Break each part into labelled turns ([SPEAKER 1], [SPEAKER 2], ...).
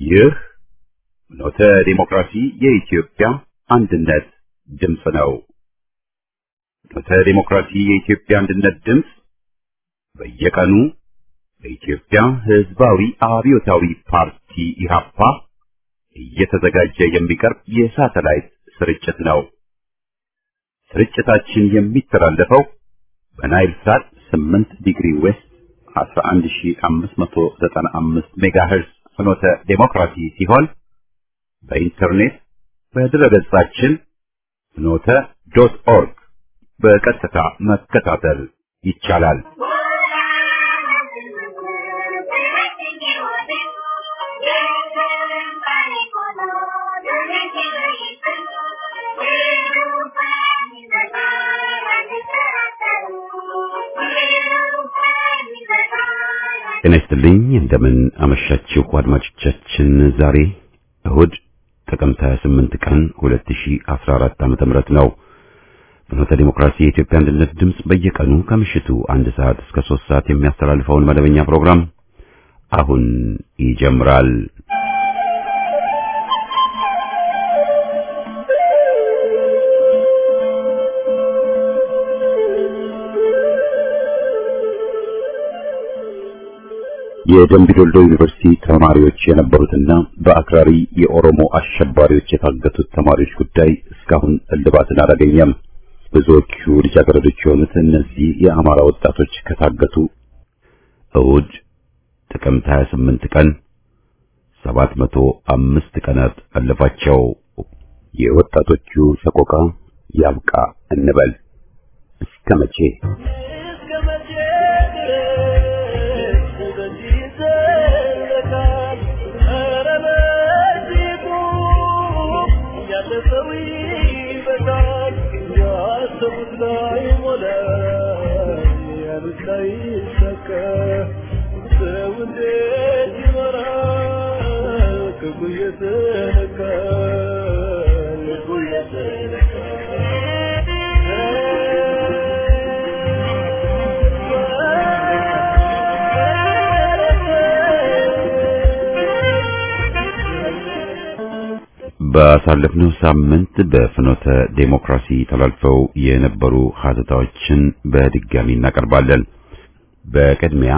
[SPEAKER 1] ይህ ኖተ ዲሞክራሲ የኢትዮጵያ አንድነት ድምፅ ነው። ኖተ ዲሞክራሲ የኢትዮጵያ አንድነት ድምፅ በየቀኑ በኢትዮጵያ ሕዝባዊ አብዮታዊ ፓርቲ ኢህአፓ እየተዘጋጀ የሚቀርብ የሳተላይት ስርጭት ነው። ስርጭታችን የሚተላለፈው በናይል ሳት 8 ዲግሪ ዌስት 11595 ሜጋሄርዝ ፍኖተ ዴሞክራሲ ሲሆን በኢንተርኔት በድረገጻችን ፍኖተ ዶት ኦርግ በቀጥታ መከታተል ይቻላል። ጤና ይስጥልኝ እንደምን አመሻችሁ አድማጮቻችን። ዛሬ እሁድ ጥቅምት 28 ቀን 2014 ዓመተ ምህረት ነው። ፍኖተ ዲሞክራሲ የኢትዮጵያ አንድነት ድምፅ በየቀኑ ከምሽቱ አንድ ሰዓት እስከ 3 ሰዓት የሚያስተላልፈውን መደበኛ ፕሮግራም አሁን ይጀምራል። የደምቢ ዶልዶ ዩኒቨርሲቲ ተማሪዎች የነበሩትና በአክራሪ የኦሮሞ አሸባሪዎች የታገቱት ተማሪዎች ጉዳይ እስካሁን እልባትን አላገኘም። ብዙዎቹ ልጃገረዶች የሆኑት እነዚህ የአማራ ወጣቶች ከታገቱ እሁድ ጥቅምት 28 ቀን 705 ቀናት አለፋቸው። የወጣቶቹ ሰቆቃ ያብቃ እንበል እስከ መቼ? ባሳለፍነው ሳምንት በፍኖተ ዴሞክራሲ ተላልፈው የነበሩ ሀተታዎችን በድጋሚ እናቀርባለን። በቅድሚያ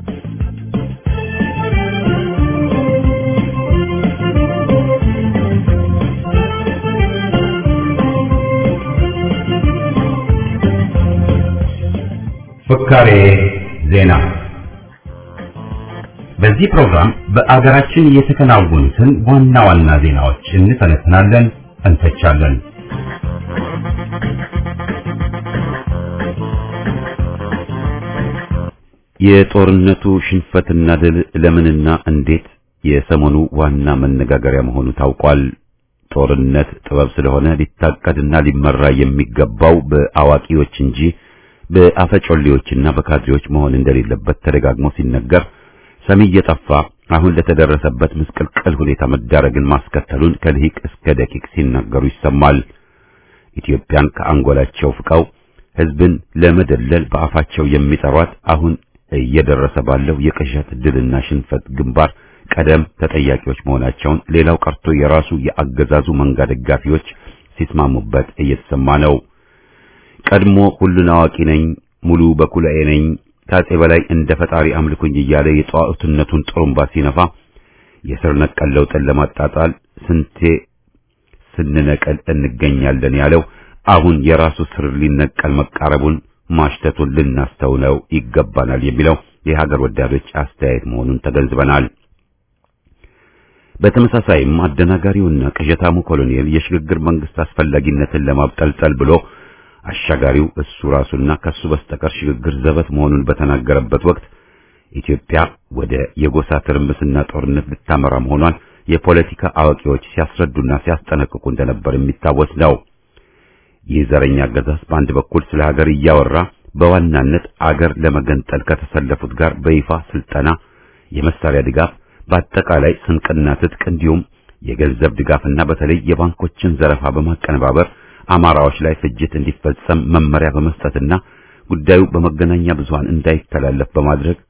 [SPEAKER 1] ፍካሬ ዜና በዚህ ፕሮግራም በአገራችን የተከናወኑትን ዋና ዋና ዜናዎች እንተነትናለን፣ እንተቻለን። የጦርነቱ ሽንፈትና ድል ለምንና እንዴት የሰሞኑ ዋና መነጋገሪያ መሆኑ ታውቋል። ጦርነት ጥበብ ስለሆነ ሊታቀድና ሊመራ የሚገባው በአዋቂዎች እንጂ በአፈጮሌዎችና በካድሬዎች መሆን እንደሌለበት ተደጋግሞ ሲነገር ሰሚ እየጠፋ አሁን ለተደረሰበት ምስቅልቅል ሁኔታ መዳረግን ማስከተሉን ከልሂቅ እስከ ደቂቅ ሲናገሩ ይሰማል። ኢትዮጵያን ከአንጎላቸው ፍቀው ሕዝብን ለመደለል በአፋቸው የሚጠሯት አሁን እየደረሰ ባለው የቅዠት ድልና ሽንፈት ግንባር ቀደም ተጠያቂዎች መሆናቸውን ሌላው ቀርቶ የራሱ የአገዛዙ መንጋ ደጋፊዎች ሲስማሙበት እየተሰማ ነው። ቀድሞ ሁሉን አዋቂ ነኝ፣ ሙሉ በኩላዬ ነኝ ከአፄ በላይ እንደ ፈጣሪ አምልኩኝ እያለ የጠዋዕትነቱን ጥሩምባ ሲነፋ የስር ነቀል ለውጥን ለማጣጣል ስንቴ ስንነቀል እንገኛለን ያለው አሁን የራሱ ስር ሊነቀል መቃረቡን ማሽተቱን ልናስተውለው ይገባናል የሚለው የሀገር ወዳዶች አስተያየት መሆኑን ተገንዝበናል። በተመሳሳይም አደናጋሪውና ቅዠታሙ ኮሎኔል የሽግግር መንግስት አስፈላጊነትን ለማብጠልጠል ብሎ አሻጋሪው እሱ ራሱና ከሱ በስተቀር ሽግግር ዘበት መሆኑን በተናገረበት ወቅት ኢትዮጵያ ወደ የጎሳ ትርምስና ጦርነት ልታመራ መሆኗን የፖለቲካ አዋቂዎች ሲያስረዱና ሲያስጠነቅቁ እንደነበር የሚታወስ ነው። ይህ ዘረኛ አገዛዝ በአንድ በኩል ስለ ሀገር እያወራ በዋናነት አገር ለመገንጠል ከተሰለፉት ጋር በይፋ ስልጠና፣ የመሳሪያ ድጋፍ፣ በአጠቃላይ ስንቅና ትጥቅ እንዲሁም የገንዘብ ድጋፍና በተለይ የባንኮችን ዘረፋ በማቀነባበር አማራዎች ላይ ፍጅት እንዲፈጸም መመሪያ በመስጠትና ጉዳዩ በመገናኛ ብዙሃን እንዳይተላለፍ በማድረግ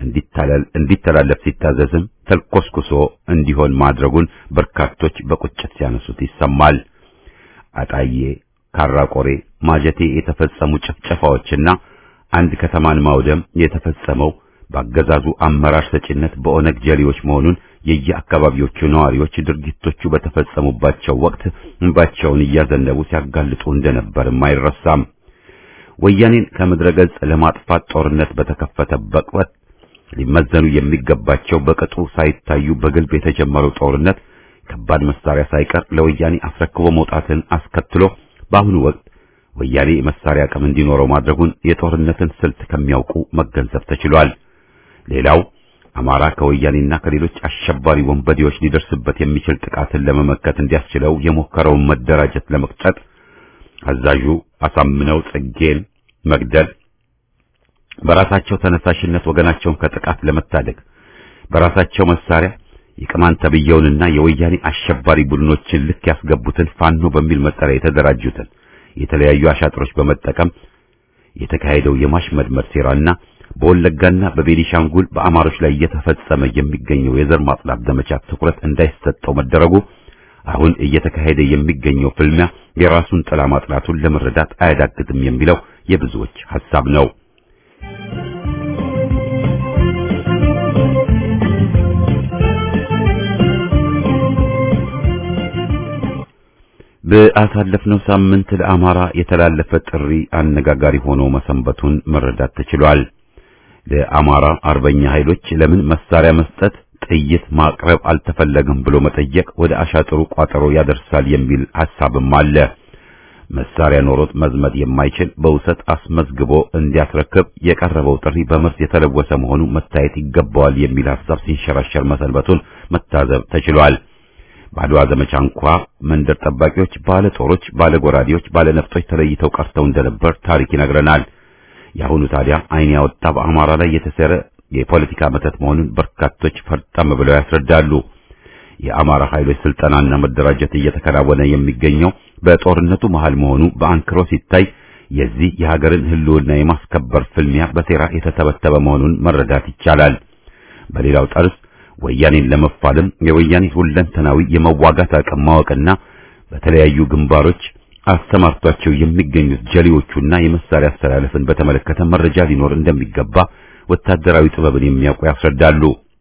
[SPEAKER 1] እንዲተላለፍ ሲታዘዝም ተልኮስኩሶ እንዲሆን ማድረጉን በርካቶች በቁጭት ሲያነሱት ይሰማል። አጣዬ፣ ካራቆሬ፣ ማጀቴ የተፈጸሙ ጭፍጨፋዎችና አንድ ከተማን ማውደም የተፈጸመው በአገዛዙ አመራር ሰጪነት በኦነግ ጀሌዎች መሆኑን የየአካባቢዎቹ ነዋሪዎች ድርጊቶቹ በተፈጸሙባቸው ወቅት እንባቸውን እያዘነቡ ሲያጋልጡ እንደነበርም አይረሳም። ወያኔን ከምድረ ገጽ ለማጥፋት ጦርነት በተከፈተበት ወቅት ሊመዘኑ የሚገባቸው በቅጡ ሳይታዩ በግልብ የተጀመረው ጦርነት ከባድ መሳሪያ ሳይቀር ለወያኔ አስረክቦ መውጣትን አስከትሎ በአሁኑ ወቅት ወያኔ የመሳሪያ አቅም እንዲኖረው ማድረጉን የጦርነትን ስልት ከሚያውቁ መገንዘብ ተችሏል። ሌላው አማራ ከወያኔና ከሌሎች አሸባሪ ወንበዴዎች ሊደርስበት የሚችል ጥቃትን ለመመከት እንዲያስችለው የሞከረውን መደራጀት ለመቅጨት አዛዡ አሳምነው ጽጌን መግደል፣ በራሳቸው ተነሳሽነት ወገናቸውን ከጥቃት ለመታደግ በራሳቸው መሳሪያ የቅማንት ተብየውንና የወያኔ አሸባሪ ቡድኖችን ልክ ያስገቡትን ፋኖ በሚል መጠሪያ የተደራጁትን የተለያዩ አሻጥሮች በመጠቀም የተካሄደው የማሽመድመድ ሴራና በወለጋና በቤኒሻንጉል በአማሮች ላይ እየተፈጸመ የሚገኘው የዘር ማጽዳት ዘመቻ ትኩረት እንዳይሰጠው መደረጉ አሁን እየተካሄደ የሚገኘው ፍልሚያ የራሱን ጥላ ማጥላቱን ለመረዳት አያዳግትም የሚለው የብዙዎች ሐሳብ ነው። በአሳለፍነው ሳምንት ለአማራ የተላለፈ ጥሪ አነጋጋሪ ሆኖ መሰንበቱን መረዳት ተችሏል። ለአማራ አርበኛ ኃይሎች ለምን መሳሪያ መስጠት፣ ጥይት ማቅረብ አልተፈለገም ብሎ መጠየቅ ወደ አሻጥሩ ቋጠሮ ያደርሳል የሚል ሐሳብም አለ። መሳሪያ ኖሮት መዝመት የማይችል በውሰት አስመዝግቦ እንዲያስረክብ የቀረበው ጥሪ በመርስ የተለወሰ መሆኑ መታየት ይገባዋል የሚል ሐሳብ ሲንሸራሸር መሰንበቱን መታዘብ ተችሏል። በአድዋ ዘመቻ እንኳ መንደር ጠባቂዎች፣ ባለ ጦሮች፣ ባለ ጎራዴዎች፣ ባለ ነፍጦች ተለይተው ቀርተው እንደነበር ታሪክ ይነግረናል። የአሁኑ ታዲያ ዓይን ያወጣ በአማራ ላይ የተሰረ የፖለቲካ መተት መሆኑን በርካቶች ፈርጠም ብለው ያስረዳሉ። የአማራ ኃይሎች ስልጠናና መደራጀት እየተከናወነ የሚገኘው በጦርነቱ መሃል መሆኑ በአንክሮ ሲታይ የዚህ የሀገርን ሕልውና የማስከበር ፍልሚያ በሴራ የተተበተበ መሆኑን መረዳት ይቻላል። በሌላው ጠርዝ ወያኔን ለመፋለም የወያኔ ሁለንተናዊ የመዋጋት አቅም ማወቅና በተለያዩ ግንባሮች አስተማርቷቸው የሚገኙት ጀሌዎቹና የመሳሪያ አስተላለፍን በተመለከተ መረጃ ሊኖር እንደሚገባ ወታደራዊ ጥበብን የሚያውቁ ያስረዳሉ።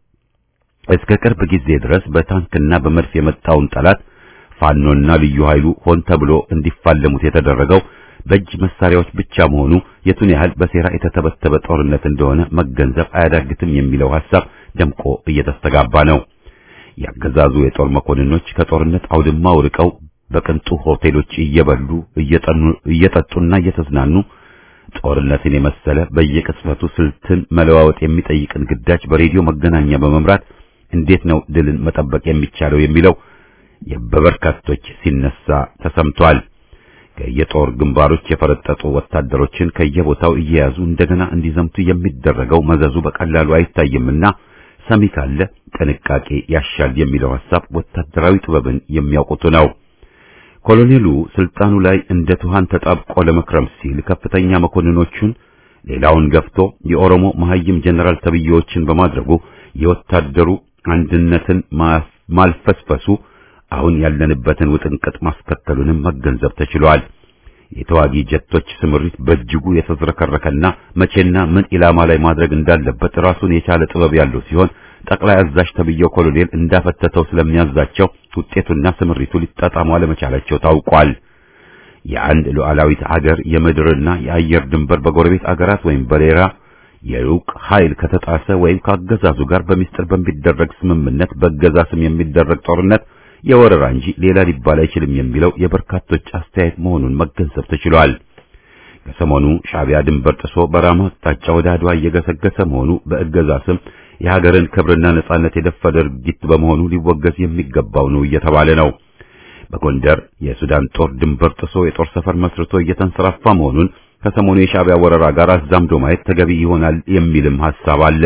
[SPEAKER 1] እስከ ቅርብ ጊዜ ድረስ በታንክና በመድፍ የመጣውን ጠላት ፋኖና ልዩ ኃይሉ ሆን ተብሎ እንዲፋለሙት የተደረገው በእጅ መሳሪያዎች ብቻ መሆኑ የቱን ያህል በሴራ የተተበተበ ጦርነት እንደሆነ መገንዘብ አያዳግትም የሚለው ሐሳብ ደምቆ እየተስተጋባ ነው። ያገዛዙ የጦር መኮንኖች ከጦርነት አውድማው ርቀው በቅንጡ ሆቴሎች እየበሉ እየጠጡና እየተዝናኑ ጦርነትን የመሰለ በየቅጽበቱ ስልትን መለዋወጥ የሚጠይቅን ግዳጅ በሬዲዮ መገናኛ በመምራት እንዴት ነው ድልን መጠበቅ የሚቻለው የሚለው በበርካቶች ሲነሳ ተሰምቷል። ከየጦር ግንባሮች የፈረጠጡ ወታደሮችን ከየቦታው እየያዙ እንደገና እንዲዘምቱ የሚደረገው መዘዙ በቀላሉ አይታይምና ሰሚ ካለ ጥንቃቄ ያሻል የሚለው ሐሳብ ወታደራዊ ጥበብን የሚያውቁት ነው። ኮሎኔሉ ስልጣኑ ላይ እንደ ትኋን ተጣብቆ ለመክረም ሲል ከፍተኛ መኮንኖቹን ሌላውን ገፍቶ የኦሮሞ መሐይም ጀነራል ተብዬዎችን በማድረጉ የወታደሩ አንድነትን ማልፈስፈሱ አሁን ያለንበትን ውጥንቅጥ ማስከተሉንም መገንዘብ ተችሏል። የተዋጊ ጀቶች ስምሪት በእጅጉ የተዝረከረከና መቼና ምን ኢላማ ላይ ማድረግ እንዳለበት ራሱን የቻለ ጥበብ ያለው ሲሆን ጠቅላይ አዛዥ ተብዬው ኮሎኔል እንዳፈተተው ስለሚያዛቸው ውጤቱና ስምሪቱ ሊጣጣሙ አለመቻላቸው ታውቋል። የአንድ ሉዓላዊት አገር የምድርና የአየር ድንበር በጎረቤት አገራት ወይም በሌላ የሩቅ ኃይል ከተጣሰ ወይም ከአገዛዙ ጋር በሚስጥር በሚደረግ ስምምነት በገዛ ስም የሚደረግ ጦርነት የወረራ እንጂ ሌላ ሊባል አይችልም የሚለው የበርካቶች አስተያየት መሆኑን መገንዘብ ተችሏል። ከሰሞኑ ሻዕቢያ ድንበር ጥሶ በራማ አቅጣጫ ወደ አድዋ እየገሰገሰ መሆኑ በእገዛ ስም የሀገርን ክብርና ነጻነት የደፈረ ድርጊት በመሆኑ ሊወገዝ የሚገባው ነው እየተባለ ነው። በጎንደር የሱዳን ጦር ድንበር ጥሶ የጦር ሰፈር መስርቶ እየተንሰራፋ መሆኑን ከሰሞኑ የሻዕቢያ ወረራ ጋር አዛምዶ ማየት ተገቢ ይሆናል የሚልም ሐሳብ አለ።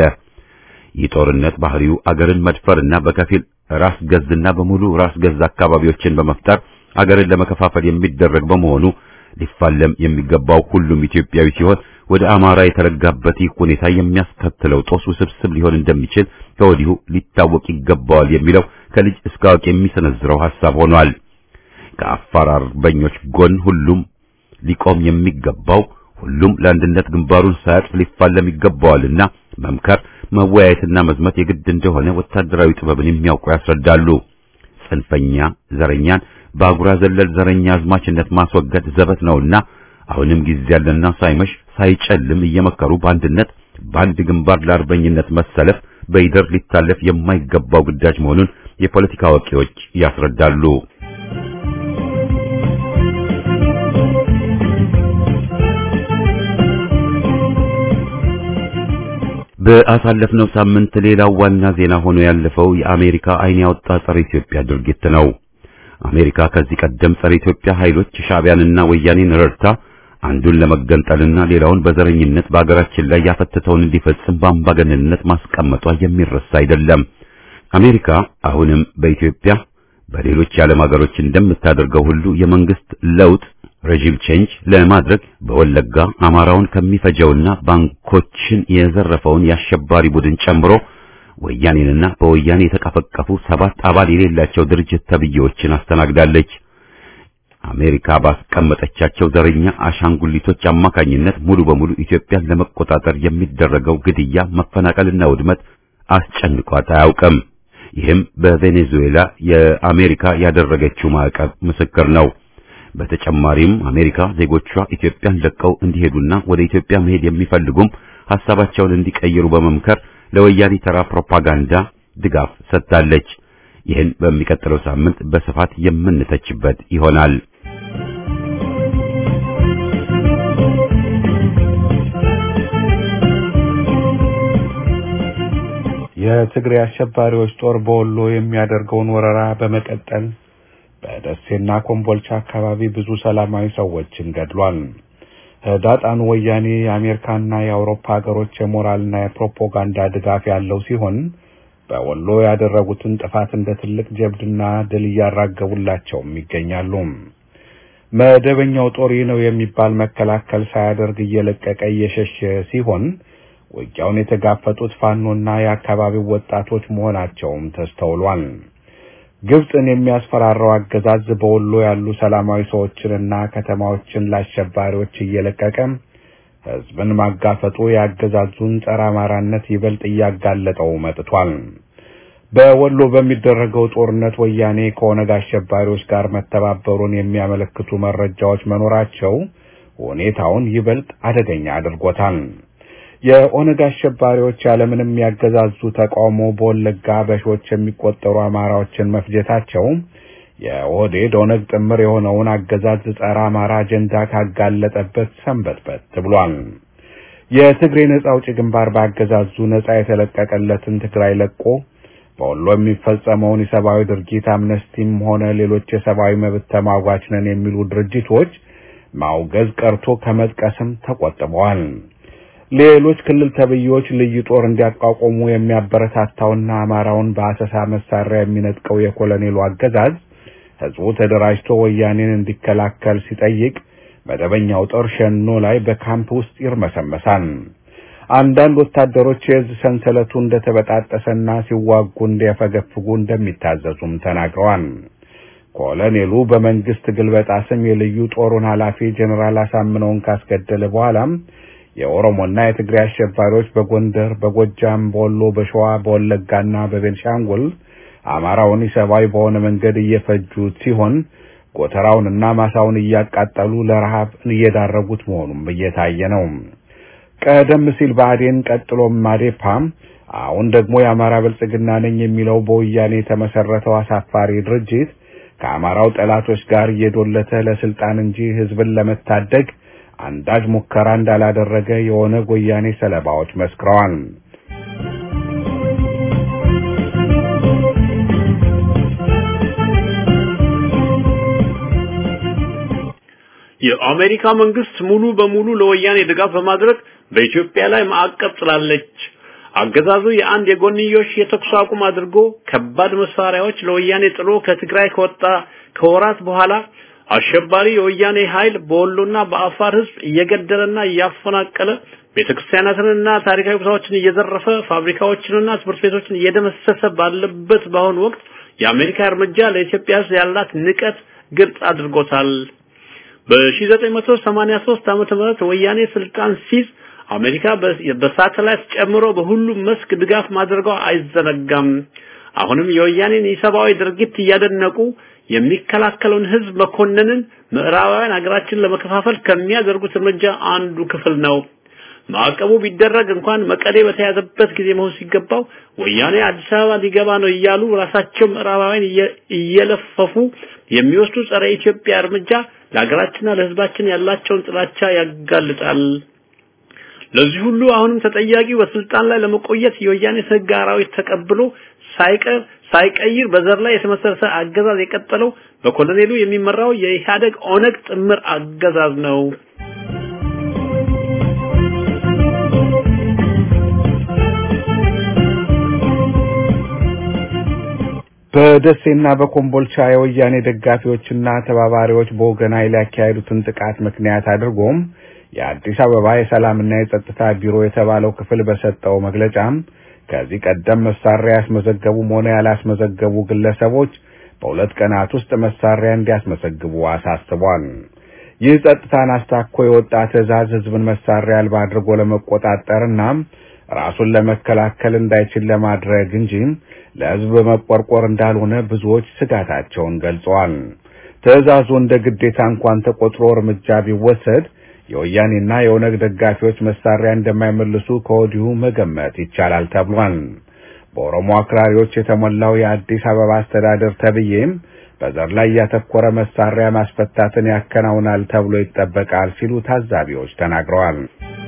[SPEAKER 1] ይህ ጦርነት ባህሪው አገርን መድፈርና በከፊል ራስ ገዝና በሙሉ ራስ ገዝ አካባቢዎችን በመፍጠር አገርን ለመከፋፈል የሚደረግ በመሆኑ ሊፋለም የሚገባው ሁሉም ኢትዮጵያዊ ሲሆን ወደ አማራ የተረጋበት ይህ ሁኔታ የሚያስከትለው ጦስ ውስብስብ ሊሆን እንደሚችል ከወዲሁ ሊታወቅ ይገባዋል የሚለው ከልጅ እስከ አዋቂ የሚሰነዝረው ሐሳብ ሆኗል። ከአፋር አርበኞች ጎን ሁሉም ሊቆም የሚገባው ሁሉም ለአንድነት ግንባሩን ሳያጥፍ ሊፋለም ይገባዋልና መምከር፣ መወያየትና መዝመት የግድ እንደሆነ ወታደራዊ ጥበብን የሚያውቁ ያስረዳሉ። ጽንፈኛ ዘረኛን በአጉራ ዘለል ዘረኛ አዝማችነት ማስወገድ ዘበት ነውና አሁንም ጊዜ ያለና ሳይመሽ ሳይጨልም እየመከሩ በአንድነት በአንድ ግንባር ለአርበኝነት መሰለፍ በይደር ሊታለፍ የማይገባው ግዳጅ መሆኑን የፖለቲካ አዋቂዎች ያስረዳሉ። በአሳለፍነው ሳምንት ሌላው ዋና ዜና ሆኖ ያለፈው የአሜሪካ ዓይን ያወጣ ጸረ ኢትዮጵያ ድርጊት ነው። አሜሪካ ከዚህ ቀደም ጸረ ኢትዮጵያ ኃይሎች ሻዕቢያንና ወያኔን ረድታ አንዱን ለመገንጠልና ሌላውን በዘረኝነት በአገራችን ላይ ያፈተተውን እንዲፈጽም በአምባገነንነት ማስቀመጧ የሚረሳ አይደለም። አሜሪካ አሁንም በኢትዮጵያ በሌሎች የዓለም ሀገሮች እንደምታደርገው ሁሉ የመንግስት ለውጥ ሬጂም ቼንጅ ለማድረግ በወለጋ አማራውን ከሚፈጀውና ባንኮችን የዘረፈውን የአሸባሪ ቡድን ጨምሮ ወያኔንና በወያኔ የተቀፈቀፉ ሰባት አባል የሌላቸው ድርጅት ተብዬዎችን አስተናግዳለች። አሜሪካ ባስቀመጠቻቸው ዘረኛ አሻንጉሊቶች አማካኝነት ሙሉ በሙሉ ኢትዮጵያን ለመቆጣጠር የሚደረገው ግድያ፣ መፈናቀልና ውድመት አስጨንቋት አያውቅም። ይህም በቬኔዙዌላ የአሜሪካ ያደረገችው ማዕቀብ ምስክር ነው። በተጨማሪም አሜሪካ ዜጎቿ ኢትዮጵያን ለቀው እንዲሄዱና ወደ ኢትዮጵያ መሄድ የሚፈልጉም ሐሳባቸውን እንዲቀይሩ በመምከር ለወያኔ ተራ ፕሮፓጋንዳ ድጋፍ ሰጥታለች። ይህን በሚቀጥለው ሳምንት በስፋት የምንተችበት ይሆናል።
[SPEAKER 2] የትግሬ አሸባሪዎች ጦር በወሎ የሚያደርገውን ወረራ በመቀጠል በደሴና ኮምቦልቻ አካባቢ ብዙ ሰላማዊ ሰዎችን ገድሏል። ህዳጣኑ ወያኔ የአሜሪካና የአውሮፓ ሀገሮች የሞራልና የፕሮፓጋንዳ ድጋፍ ያለው ሲሆን በወሎ ያደረጉትን ጥፋት እንደ ትልቅ ጀብድና ድል እያራገቡላቸውም ይገኛሉ። መደበኛው ጦር ይህ ነው የሚባል መከላከል ሳያደርግ እየለቀቀ እየሸሸ ሲሆን ውጊያውን የተጋፈጡት ፋኖና የአካባቢው ወጣቶች መሆናቸውም ተስተውሏል። ግብፅን የሚያስፈራራው አገዛዝ በወሎ ያሉ ሰላማዊ ሰዎችንና ከተማዎችን ለአሸባሪዎች እየለቀቀ ህዝብን ማጋፈጡ የአገዛዙን ጸረ አማራነት ይበልጥ እያጋለጠው መጥቷል። በወሎ በሚደረገው ጦርነት ወያኔ ከኦነግ አሸባሪዎች ጋር መተባበሩን የሚያመለክቱ መረጃዎች መኖራቸው ሁኔታውን ይበልጥ አደገኛ አድርጎታል። የኦነግ አሸባሪዎች ያለምንም ያገዛዙ ተቃውሞ በወለጋ በሺዎች የሚቆጠሩ አማራዎችን መፍጀታቸው የኦህዴድ ኦነግ ጥምር የሆነውን አገዛዝ ጸረ አማራ አጀንዳ ካጋለጠበት ሰንበትበት ብሏል። የትግሬ ነጻ አውጪ ግንባር በአገዛዙ ነጻ የተለቀቀለትን ትግራይ ለቆ በወሎ የሚፈጸመውን የሰብአዊ ድርጊት አምነስቲም ሆነ ሌሎች የሰብአዊ መብት ተሟጋች ነን የሚሉ ድርጅቶች ማውገዝ ቀርቶ ከመጥቀስም ተቆጥበዋል። ሌሎች ክልል ተብዬዎች ልዩ ጦር እንዲያቋቁሙ የሚያበረታታውና አማራውን በአሰሳ መሳሪያ የሚነጥቀው የኮሎኔሉ አገዛዝ ህዝቡ ተደራጅቶ ወያኔን እንዲከላከል ሲጠይቅ መደበኛው ጦር ሸኖ ላይ በካምፕ ውስጥ ይርመሰመሳል። አንዳንድ ወታደሮች የእዝ ሰንሰለቱ እንደተበጣጠሰና ሲዋጉ እንዲያፈገፍጉ እንደሚታዘዙም ተናግረዋል። ኮሎኔሉ በመንግስት ግልበጣ ስም የልዩ ጦሩን ኃላፊ ጀኔራል አሳምነውን ካስገደለ በኋላም የኦሮሞና የትግራይ አሸባሪዎች በጎንደር፣ በጎጃም፣ በወሎ፣ በሸዋ፣ በወለጋና በቤንሻንጉል አማራውን ኢሰብአዊ በሆነ መንገድ እየፈጁት ሲሆን ጎተራውንና ማሳውን እያቃጠሉ ለረሃብ እየዳረጉት መሆኑም እየታየ ነው። ቀደም ሲል ብአዴን ቀጥሎም ማዴፓ አሁን ደግሞ የአማራ ብልጽግና ነኝ የሚለው በወያኔ የተመሰረተው አሳፋሪ ድርጅት ከአማራው ጠላቶች ጋር እየዶለተ ለስልጣን እንጂ ህዝብን ለመታደግ አንዳች ሙከራ እንዳላደረገ የኦነግ ወያኔ ሰለባዎች መስክረዋል።
[SPEAKER 3] የአሜሪካ መንግስት ሙሉ በሙሉ ለወያኔ ድጋፍ በማድረግ በኢትዮጵያ ላይ ማዕቀብ ጥላለች። አገዛዙ የአንድ የጎንዮሽ የተኩስ አቁም አድርጎ ከባድ መሳሪያዎች ለወያኔ ጥሎ ከትግራይ ከወጣ ከወራት በኋላ አሸባሪ የወያኔ ኃይል በወሎና በአፋር ህዝብ እየገደለና እያፈናቀለ ቤተክርስቲያናትንና ታሪካዊ ቦታዎችን እየዘረፈ ፋብሪካዎችንና ትምህርት ቤቶችን እየደመሰሰ ባለበት በአሁኑ ወቅት የአሜሪካ እርምጃ ለኢትዮጵያ ህዝብ ያላት ንቀት ግልጽ አድርጎታል። በ1983 ዓመተ ምህረት ወያኔ ስልጣን ሲይዝ አሜሪካ በሳተላይት ጨምሮ በሁሉም መስክ ድጋፍ ማድረጓ አይዘነጋም። አሁንም የወያኔን የሰብአዊ ድርጊት እያደነቁ የሚከላከለውን ህዝብ መኮንንን ምዕራባውያን ሀገራችን ለመከፋፈል ከሚያደርጉት እርምጃ አንዱ ክፍል ነው። ማዕቀቡ ቢደረግ እንኳን መቀሌ በተያዘበት ጊዜ መሆን ሲገባው ወያኔ አዲስ አበባ ሊገባ ነው እያሉ ራሳቸው ምዕራባውያን እየለፈፉ የሚወስዱ ጸረ ኢትዮጵያ እርምጃ ለሀገራችንና ለህዝባችን ያላቸውን ጥላቻ ያጋልጣል። ለዚህ ሁሉ አሁንም ተጠያቂው በስልጣን ላይ ለመቆየት የወያኔ ህግ አራዊት ተቀብሎ ሳይቀር ሳይቀይር በዘር ላይ የተመሰረተ አገዛዝ የቀጠለው በኮሎኔሉ የሚመራው የኢህአደግ ኦነግ ጥምር አገዛዝ ነው።
[SPEAKER 2] በደሴና በኮምቦልቻ የወያኔ ደጋፊዎችና ተባባሪዎች በወገን ኃይል ያካሄዱትን ጥቃት ምክንያት አድርጎም የአዲስ አበባ የሰላምና የጸጥታ ቢሮ የተባለው ክፍል በሰጠው መግለጫም ከዚህ ቀደም መሳሪያ ያስመዘገቡም ሆነ ያላስመዘገቡ ግለሰቦች በሁለት ቀናት ውስጥ መሳሪያ እንዲያስመዘግቡ አሳስቧል። ይህ ጸጥታን አስታኮ የወጣ ትዕዛዝ ህዝብን መሳሪያ አልባ አድርጎ ለመቆጣጠርና ራሱን ለመከላከል እንዳይችል ለማድረግ እንጂ ለህዝብ በመቆርቆር እንዳልሆነ ብዙዎች ስጋታቸውን ገልጸዋል። ትዕዛዙ እንደ ግዴታ እንኳን ተቆጥሮ እርምጃ ቢወሰድ የወያኔና የኦነግ ደጋፊዎች መሳሪያ እንደማይመልሱ ከወዲሁ መገመት ይቻላል ተብሏል። በኦሮሞ አክራሪዎች የተሞላው የአዲስ አበባ አስተዳደር ተብዬም በዘር ላይ ያተኮረ መሳሪያ ማስፈታትን ያከናውናል ተብሎ ይጠበቃል ሲሉ ታዛቢዎች ተናግረዋል።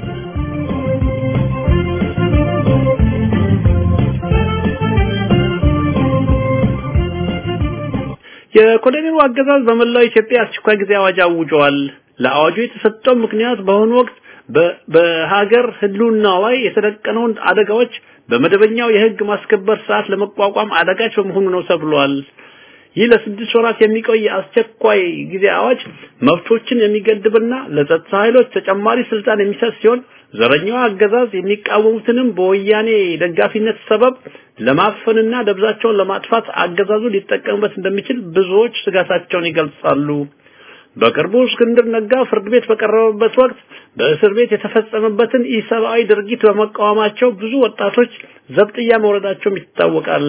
[SPEAKER 3] የኮሎኔሉ አገዛዝ በመላው ኢትዮጵያ አስቸኳይ ጊዜ አዋጅ አውጇል። ለአዋጁ የተሰጠው ምክንያት በአሁኑ ወቅት በሀገር ህልውና ላይ የተደቀነውን አደጋዎች በመደበኛው የህግ ማስከበር ስርዓት ለመቋቋም አዳጋች በመሆኑ ነው ተብሏል። ይህ ለስድስት ወራት የሚቆይ አስቸኳይ ጊዜ አዋጅ መብቶችን የሚገድብና ለጸጥታ ኃይሎች ተጨማሪ ስልጣን የሚሰጥ ሲሆን ዘረኛው አገዛዝ የሚቃወሙትንም በወያኔ ደጋፊነት ሰበብ ለማፈንና ደብዛቸውን ለማጥፋት አገዛዙ ሊጠቀምበት እንደሚችል ብዙዎች ስጋታቸውን ይገልጻሉ። በቅርቡ እስክንድር ነጋ ፍርድ ቤት በቀረበበት ወቅት በእስር ቤት የተፈጸመበትን ኢሰብአዊ ድርጊት በመቃወማቸው ብዙ ወጣቶች ዘብጥያ መውረዳቸውም ይታወቃል።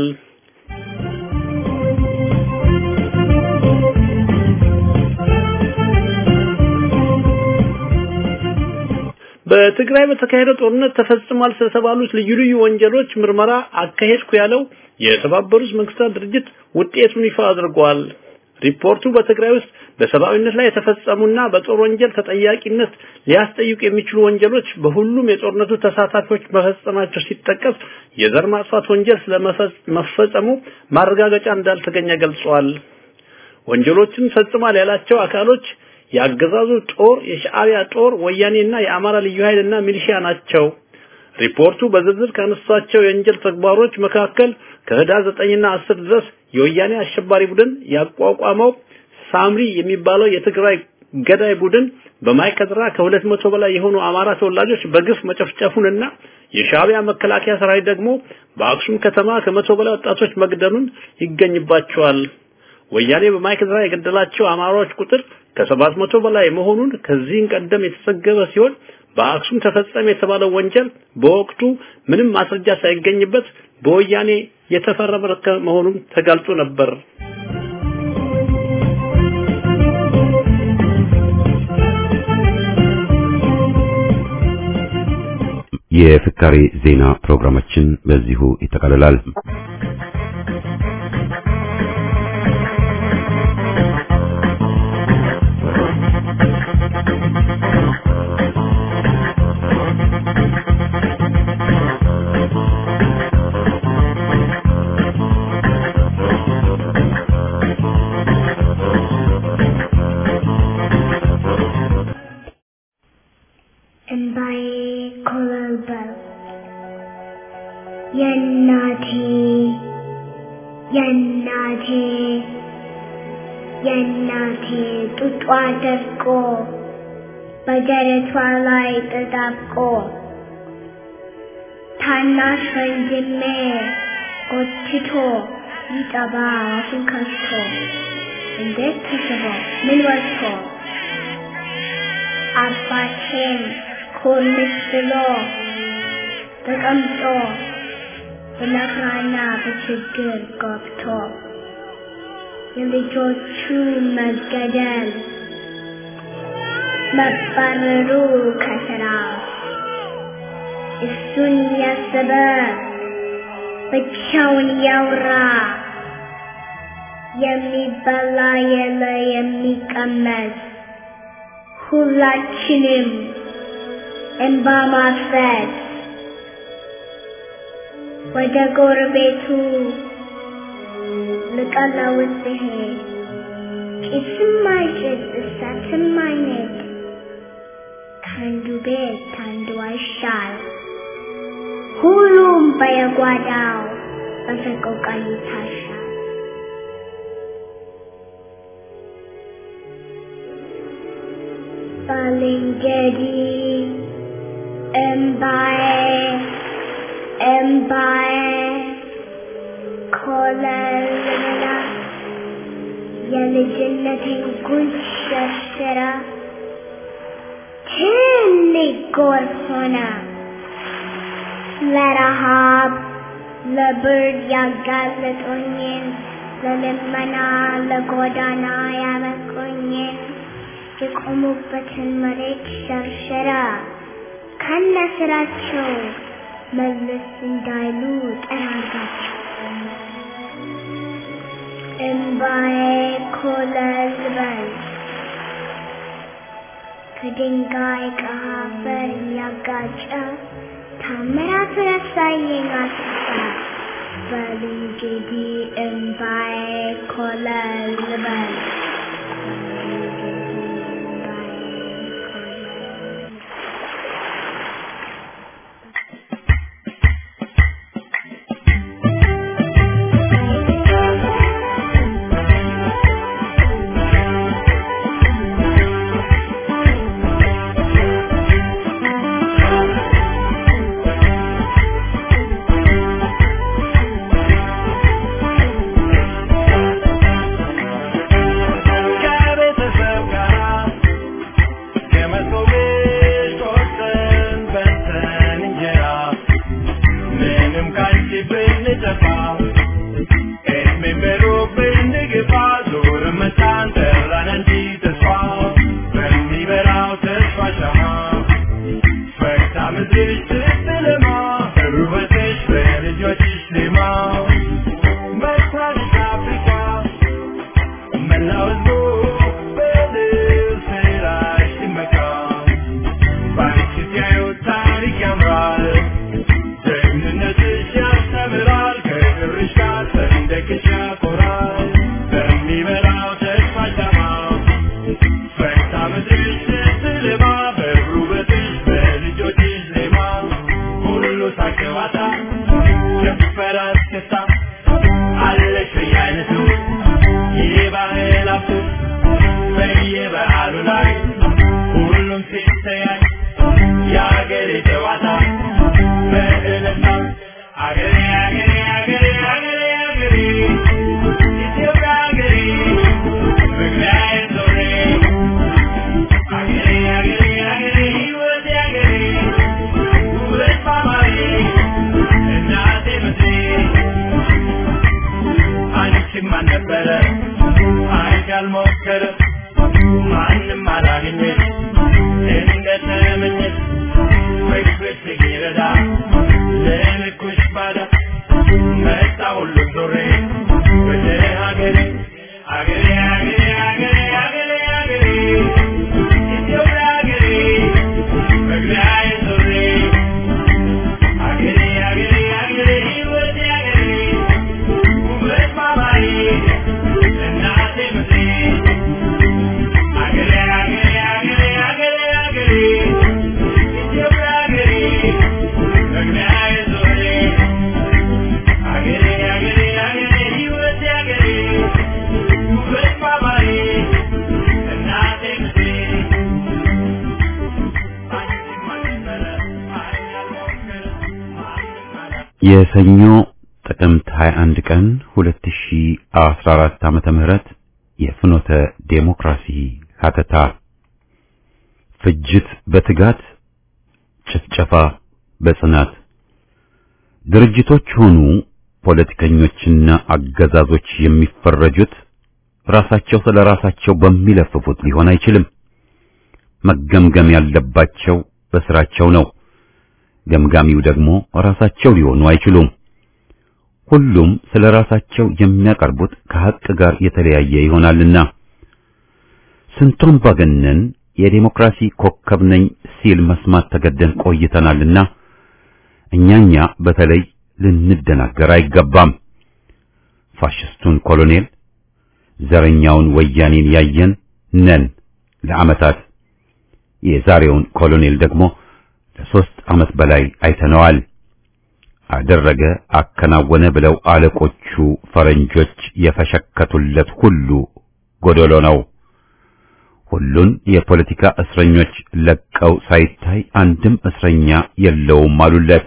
[SPEAKER 3] በትግራይ በተካሄደው ጦርነት ተፈጽሟል ስለተባሉት ልዩ ልዩ ወንጀሎች ምርመራ አካሄድኩ ያለው የተባበሩት መንግስታት ድርጅት ውጤቱን ይፋ አድርጓል። ሪፖርቱ በትግራይ ውስጥ በሰብአዊነት ላይ የተፈጸሙና በጦር ወንጀል ተጠያቂነት ሊያስጠይቁ የሚችሉ ወንጀሎች በሁሉም የጦርነቱ ተሳታፊዎች መፈጸማቸው ሲጠቀስ የዘር ማጥፋት ወንጀል ስለመፈጸሙ ማረጋገጫ እንዳልተገኘ ገልጿል። ወንጀሎችን ፈጽሟል ያላቸው አካሎች የአገዛዙ ጦር፣ የሻዕቢያ ጦር፣ ወያኔና የአማራ ልዩ ኃይልና ሚሊሺያ ናቸው። ሪፖርቱ በዝርዝር ካነሷቸው የወንጀል ተግባሮች መካከል ከህዳር 9ና 10 ድረስ የወያኔ አሸባሪ ቡድን ያቋቋመው ሳምሪ የሚባለው የትግራይ ገዳይ ቡድን በማይከድራ ከሁለት መቶ በላይ የሆኑ አማራ ተወላጆች በግፍ መጨፍጨፉንና የሻዕቢያ መከላከያ ሰራዊት ደግሞ በአክሱም ከተማ ከመቶ በላይ ወጣቶች መግደሉን ይገኝባቸዋል። ወያኔ በማይከድራ የገደላቸው አማራዎች ቁጥር ከሰባት መቶ በላይ መሆኑን ከዚህም ቀደም የተዘገበ ሲሆን በአክሱም ተፈጸመ የተባለው ወንጀል በወቅቱ ምንም ማስረጃ ሳይገኝበት በወያኔ የተፈረመ መሆኑን ተጋልጦ ነበር።
[SPEAKER 1] የፍካሬ ዜና ፕሮግራማችን በዚሁ ይጠቃልላል።
[SPEAKER 4] እንባዬ ኮበለበለ የእናቴ የእናቴ የእናቴ ጡጧ ደርቆ በደረቷ ላይ ተጣብቆ ታናሽ ወንድሜ ጎትቶ ሊጠባ አፉን ከፍቶ እንዴት ተስቦ ምን ወጥቶ አባቴም ኮልስ ብሎ ተቀምጦ በመከራና በችግር ገብቶ የልጆቹ መገደል መባረሩ ከስራ እሱን ያሰበ ብቻውን ያውራ የሚበላ የለ የሚቀመስ ሁላችንም እንባ ማፍሰስ ወደ ጎረቤቱ ልቀለውስ ሲሄድ ጭስም አይጭስ እሳትም አይነድ ከአንዱ ቤት ከአንዱ አይሻል ሁሉም በየጓዳው በሰቆቃ ይታሻል። ባልንጀሪ እምባዬ እምባዬ ኮለልላ የልጅነቴን ጉንጭ ሸርሽራ ትልቅ ጎርፍ ሆነ ለረሃብ ለብርድ ያጋለጡኝን ለልመና ለጎዳና ያበቁኝን የቆሙበትን መሬት ሸርሸራ ከነ ስራቸው መለስ እንዳይሉ ጠራጋቸው። እምባዬ ኮለል በል ከድንጋይ ከአፈር እያጋጨ ታምራት ረሳየኝ አስፋ በል እንግዲህ እምባዬ ኮለል በል
[SPEAKER 5] ከቤተሰብ ጋር ከመሶብ ቆርሰን በልተን እንጀራ ምንም ካንቺ ብንጠፋ እድሜ በሩቅ ብንገፋ ዞር መጣን ጠራን እንጂ ተስፋ በሚበራው ተስፋ ሻማ ፈክታ ምድርሽ ስትለማ ውበትሽ በልጆችሽ ዜማ መጥታሽ አፍሪካ መላው ሕዝቡ በድል ስራሽ ሲመካ ባንቺ ሲያዩት ታሪክ ያምራል ጀግንነትሽ ያስተምራል ከክብርሽ ጋር ሰንደቅሽ ያኮራል በሚበራው ተስፋ ሻማ ፈክታ ምድርሽ ስትለማ በውበትሽ በልጆችሽ ዜማ ሁሉ ሳቅ ጨዋታ ጭፈራ እስክስታ አለሽ በየአይነቱ የባህል ሀብቱ በየበዓሉ ላይ ሁሉም ሲተያይ የአገሬ ጨዋታ በእልልታ አገሬ አገሬ አገሬ አገሬ አገሬ ኢትዮጵያ አገሬ መግቢያዬ ዞሬ አገሬ አገሬ አገሬ ሕይወቴ አገሬ ውበት ማማሬ እናቴ ምድሬ አንቺም አልነበረ አንቺ አልሞከረ ማንም አላገኘሽ እንደተመኘሽ ፍቅርሽ ሲረዳ ለልኩሽ ባዳ መጣ ሁሉም ዞሬ ወደ ሀገሬ አገሬ አገሬ አገሬ አገሬ አገሬ ኢትዮጵያ አገሬ መግቢያዬ ዞሬ አገሬ አገሬ አገሬ ሕይወቴ አገሬ ውበት ማማሬ እናቴ ምድሬ አገሬ አገሬ አገሬ አገሬ አገሬ ኢትዮጵያ አገሬ
[SPEAKER 1] የሰኞ ጥቅምት 21 ቀን 2014 ዓመተ ምህረት የፍኖተ ዴሞክራሲ ሀተታ ፍጅት በትጋት ጭፍጨፋ በጽናት ድርጅቶች ሆኑ ፖለቲከኞችና አገዛዞች የሚፈረጁት ራሳቸው ስለ ራሳቸው በሚለፍፉት ሊሆን አይችልም። መገምገም ያለባቸው በስራቸው ነው። ገምጋሚው ደግሞ ራሳቸው ሊሆኑ አይችሉም። ሁሉም ስለ ራሳቸው የሚያቀርቡት ከሐቅ ጋር የተለያየ ይሆናልና ስንቱን ባገነን የዴሞክራሲ ኮከብ ነኝ ሲል መስማት ተገደን ቆይተናልና እኛኛ በተለይ ልንደናገር አይገባም። ፋሽስቱን ኮሎኔል ዘረኛውን ወያኔን ያየን ነን ለዓመታት። የዛሬውን ኮሎኔል ደግሞ ለሶስት ዓመት በላይ አይተነዋል። አደረገ፣ አከናወነ ብለው አለቆቹ ፈረንጆች የፈሸከቱለት ሁሉ ጎደሎ ነው። ሁሉን የፖለቲካ እስረኞች ለቀው ሳይታይ አንድም እስረኛ የለውም አሉለት።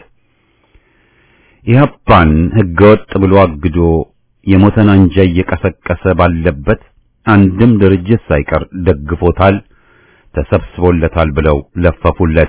[SPEAKER 1] ኢህአፓን ህገወጥ ብሎ አግዶ የሞተን አንጃ እየቀሰቀሰ ባለበት አንድም ድርጅት ሳይቀር ደግፎታል፣ ተሰብስቦለታል ብለው ለፈፉለት።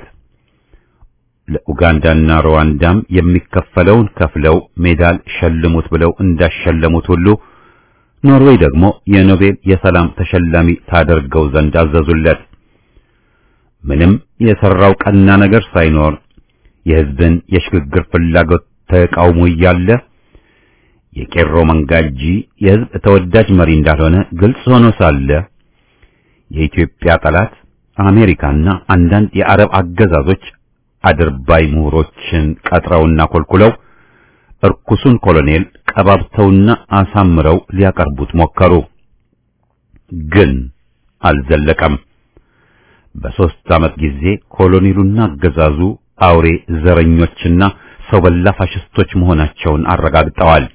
[SPEAKER 1] ለኡጋንዳና ሩዋንዳም የሚከፈለውን ከፍለው ሜዳል ሸልሙት ብለው እንዳሸለሙት ሁሉ ኖርዌይ ደግሞ የኖቤል የሰላም ተሸላሚ ታደርገው ዘንድ አዘዙለት። ምንም የሰራው ቀና ነገር ሳይኖር የህዝብን የሽግግር ፍላጎት ተቃውሞ እያለ የቄሮ መንጋ እንጂ የህዝብ ተወዳጅ መሪ እንዳልሆነ ግልጽ ሆኖ ሳለ የኢትዮጵያ ጠላት አሜሪካና አንዳንድ የአረብ አገዛዞች አድርባይ ምሁሮችን ቀጥረውና ኮልኩለው እርኩሱን ኮሎኔል ቀባብተውና አሳምረው ሊያቀርቡት ሞከሩ። ግን አልዘለቀም። በሦስት ዓመት ጊዜ ኮሎኔሉና አገዛዙ አውሬ ዘረኞችና ሰው በላ ፋሽስቶች መሆናቸውን አረጋግጠዋል።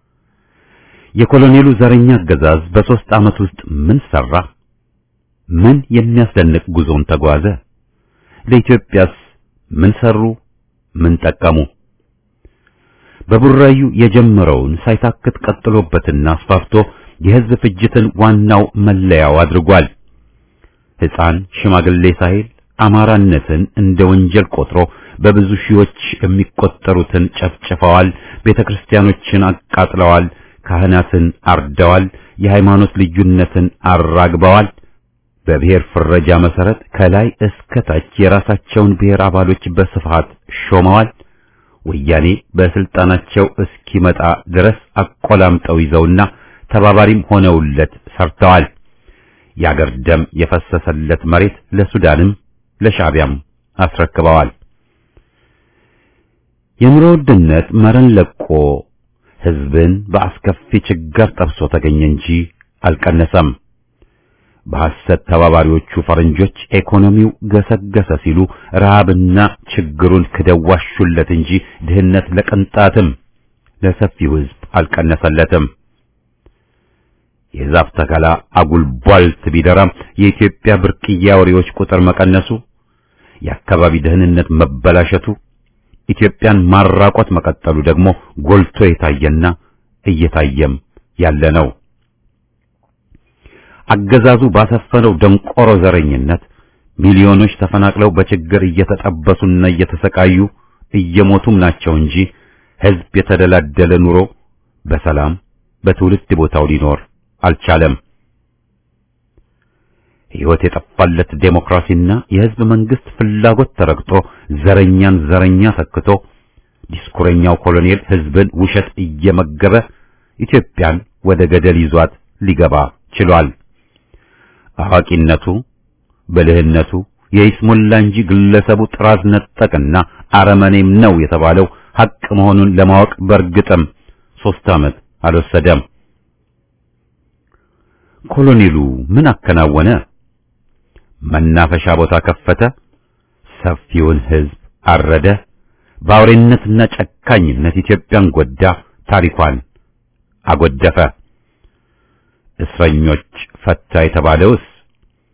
[SPEAKER 1] የኮሎኔሉ ዘረኛ አገዛዝ በሦስት ዓመት ውስጥ ምን ሰራ? ምን የሚያስደንቅ ጉዞን ተጓዘ? ለኢትዮጵያስ ምን ሰሩ? ምን ጠቀሙ? በቡራዩ የጀመረውን ሳይታክት ቀጥሎበትና አስፋፍቶ የሕዝብ ፍጅትን ዋናው መለያው አድርጓል። ሕፃን ሽማግሌ ሳይል አማራነትን እንደ ወንጀል ቆጥሮ በብዙ ሺዎች የሚቆጠሩትን ጨፍጭፈዋል። ቤተክርስቲያኖችን አቃጥለዋል። ካህናትን አርደዋል። የሃይማኖት ልዩነትን አራግበዋል። በብሔር ፍረጃ መሰረት ከላይ እስከ ታች የራሳቸውን ብሔር አባሎች በስፋት ሾመዋል። ወያኔ በስልጣናቸው እስኪመጣ ድረስ አቆላምጠው ይዘውና ተባባሪም ሆነውለት ሰርተዋል። የአገር ደም የፈሰሰለት መሬት ለሱዳንም ለሻዕቢያም አስረክበዋል። የኑሮ ውድነት መረን ለቆ ሕዝብን በአስከፊ ችግር ጠብሶ ተገኘ እንጂ አልቀነሰም። በሐሰት ተባባሪዎቹ ፈረንጆች ኢኮኖሚው ገሰገሰ ሲሉ ረሃብና ችግሩን ክደዋሹለት እንጂ ድህነት ለቅንጣትም ለሰፊው ሕዝብ አልቀነሰለትም። የዛፍ ተከላ አጉል ቧልት ቢደራም የኢትዮጵያ ብርቅዬ አውሬዎች ቁጥር መቀነሱ፣ የአካባቢ ደህንነት መበላሸቱ፣ ኢትዮጵያን ማራቆት መቀጠሉ ደግሞ ጎልቶ የታየና እየታየም ያለ ነው። አገዛዙ ባሰፈነው ደንቆሮ ዘረኝነት ሚሊዮኖች ተፈናቅለው በችግር እየተጠበሱና እየተሰቃዩ እየሞቱም ናቸው እንጂ ሕዝብ የተደላደለ ኑሮ በሰላም በትውልድ ቦታው ሊኖር አልቻለም። ሕይወት የጠፋለት ዴሞክራሲና የሕዝብ መንግስት ፍላጎት ተረግጦ ዘረኛን ዘረኛ ተክቶ ዲስኩረኛው ኮሎኔል ሕዝብን ውሸት እየመገበ ኢትዮጵያን ወደ ገደል ይዟት ሊገባ ችሏል። አዋቂነቱ ብልህነቱ የይስሙላ እንጂ ግለሰቡ ጥራዝ ነጠቅና አረመኔም ነው የተባለው ሐቅ መሆኑን ለማወቅ በእርግጥም ሦስት ዓመት አልወሰደም። ኮሎኔሉ ምን አከናወነ? መናፈሻ ቦታ ከፈተ፣ ሰፊውን ሕዝብ አረደ፣ በአውሬነትና ጨካኝነት ኢትዮጵያን ጎዳ፣ ታሪኳን አጎደፈ። እስረኞች ፈታ የተባለውስ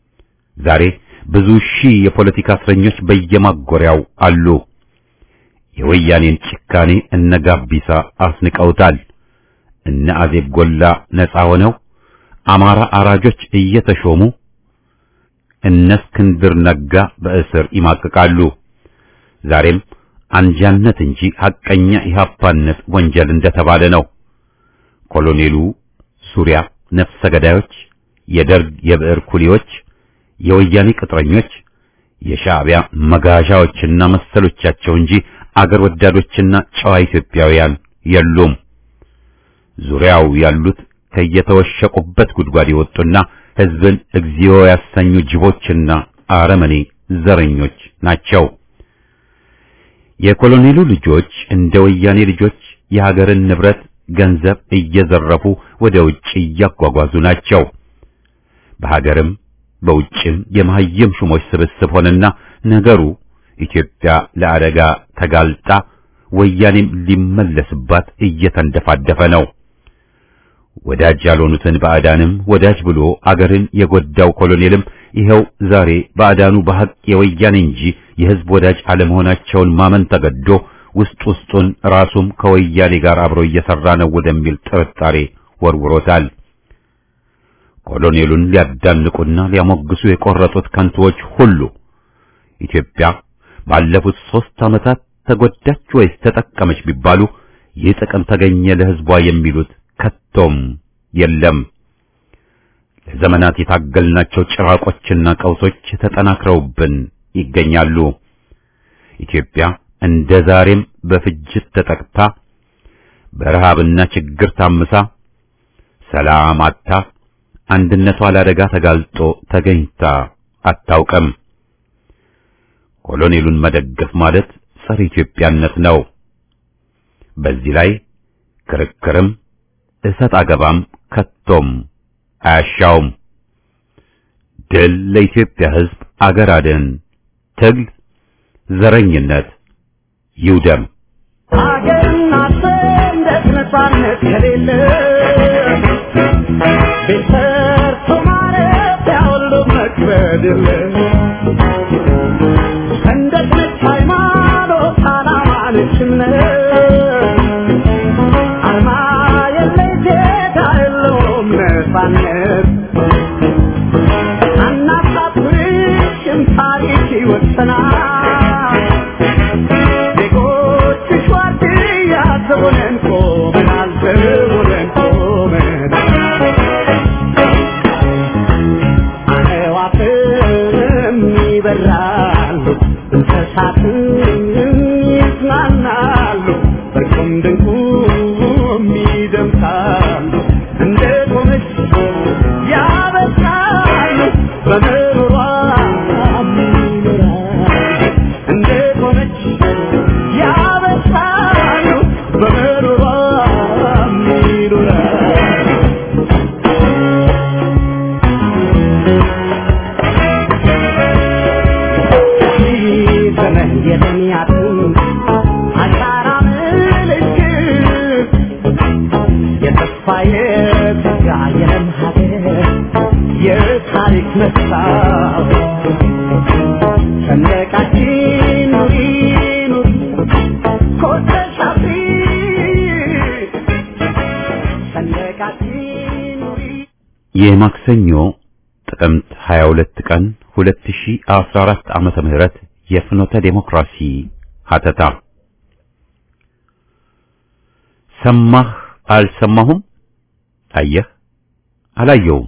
[SPEAKER 1] ዛሬ ብዙ ሺህ የፖለቲካ እስረኞች በየማጎሪያው አሉ። የወያኔን ጭካኔ እነ ጋቢሳ አስንቀውታል። እነ አዜብ ጎላ ነፃ ሆነው አማራ አራጆች እየተሾሙ እነ እስክንድር ነጋ በእስር ይማቅቃሉ። ዛሬም አንጃነት እንጂ ሐቀኛ ኢህአፓነት ወንጀል እንደተባለ ነው። ኮሎኔሉ ዙሪያ ነፍሰ ገዳዮች፣ የደርግ የብዕር ኩሊዎች፣ የወያኔ ቅጥረኞች፣ የሻዕቢያ መጋዣዎችና መሰሎቻቸው እንጂ አገር ወዳዶችና ጨዋ ኢትዮጵያውያን የሉም። ዙሪያው ያሉት ከየተወሸቁበት ጉድጓድ የወጡና ሕዝብን እግዚኦ ያሰኙ ጅቦችና አረመኔ ዘረኞች ናቸው። የኮሎኔሉ ልጆች እንደ ወያኔ ልጆች የሀገርን ንብረት ገንዘብ እየዘረፉ ወደ ውጭ እያጓጓዙ ናቸው። በሀገርም በውጭም የመሀይም ሹሞች ስብስብ ሆነና ነገሩ ኢትዮጵያ ለአደጋ ተጋልጣ ወያኔም ሊመለስባት እየተንደፋደፈ ነው። ወዳጅ ያልሆኑትን ባዕዳንም ወዳጅ ብሎ አገርን የጎዳው ኮሎኔልም ይኸው ዛሬ ባዕዳኑ በሐቅ የወያኔ እንጂ የሕዝብ ወዳጅ አለመሆናቸውን ማመን ተገዶ ውስጥ ውስጡን ራሱም ከወያኔ ጋር አብሮ እየሰራ ነው ወደሚል ጥርጣሬ ወርውሮታል። ኮሎኔሉን ሊያዳንቁና ሊያሞግሱ የቆረጡት ከንቱዎች ሁሉ ኢትዮጵያ ባለፉት ሦስት ዓመታት ተጎዳች ወይስ ተጠቀመች ቢባሉ ይህ ጥቅም ተገኘ ለሕዝቧ የሚሉት ከቶም የለም። ለዘመናት የታገልናቸው ጭራቆችና ቀውሶች ተጠናክረውብን ይገኛሉ። ኢትዮጵያ እንደ ዛሬም በፍጅት ተጠቅታ በረሃብና ችግር ታምሳ ሰላም አጥታ አንድነቷ ለአደጋ ተጋልጦ ተገኝታ አታውቅም። ኮሎኔሉን መደገፍ ማለት ጸረ ኢትዮጵያነት ነው። በዚህ ላይ ክርክርም እሰጥ አገባም ከቶም አያሻውም። ድል ለኢትዮጵያ ሕዝብ፣ አገር አድን ትግል፣ ዘረኝነት ይውደም።
[SPEAKER 5] ሀገርና ሰንደቅ ነፃነት ከሌለ ቤት ሰርቶ ማረፊያ ሁሉ መክበድ የለ ሰንደቅ ነች ሃይማኖት፣ ዓላማ ነች እምነት አርማ የለይ ዜጋ የለውም ነፃነት አናሳፍርሽም ታሪክ ይወሰናል ዜጎችሽ ዋርድያ ዘቦነን ቆመናል ዘቦነን ቆመናል አዕዋፍም ይበራሉ እንስሳትም ይዝናናሉ በቁም ድንቁም ይደምሳሉ እንደ ቆመች ያበሳሉ በምሮሯ ይኖራሉ እንደ ቆመች ያበሳሉ በምሮሯ ይኖራሉ ዘመን የተሚያትን አሻራ ምልክት የተስፋ የጸጋ የለም ሀገር የታሪክ መስታወት ሰንደቃችን ኑሪ ኑሪ ኮተሽ አብሪ ሰንደቃችን ኑሪ
[SPEAKER 1] የማክሰኞ ጥቅምት 22 ቀን 2014 ዓመተ ምህረት የፍኖተ ዴሞክራሲ ሀተታ ሰማህ አልሰማሁም፣ አየህ አላየውም።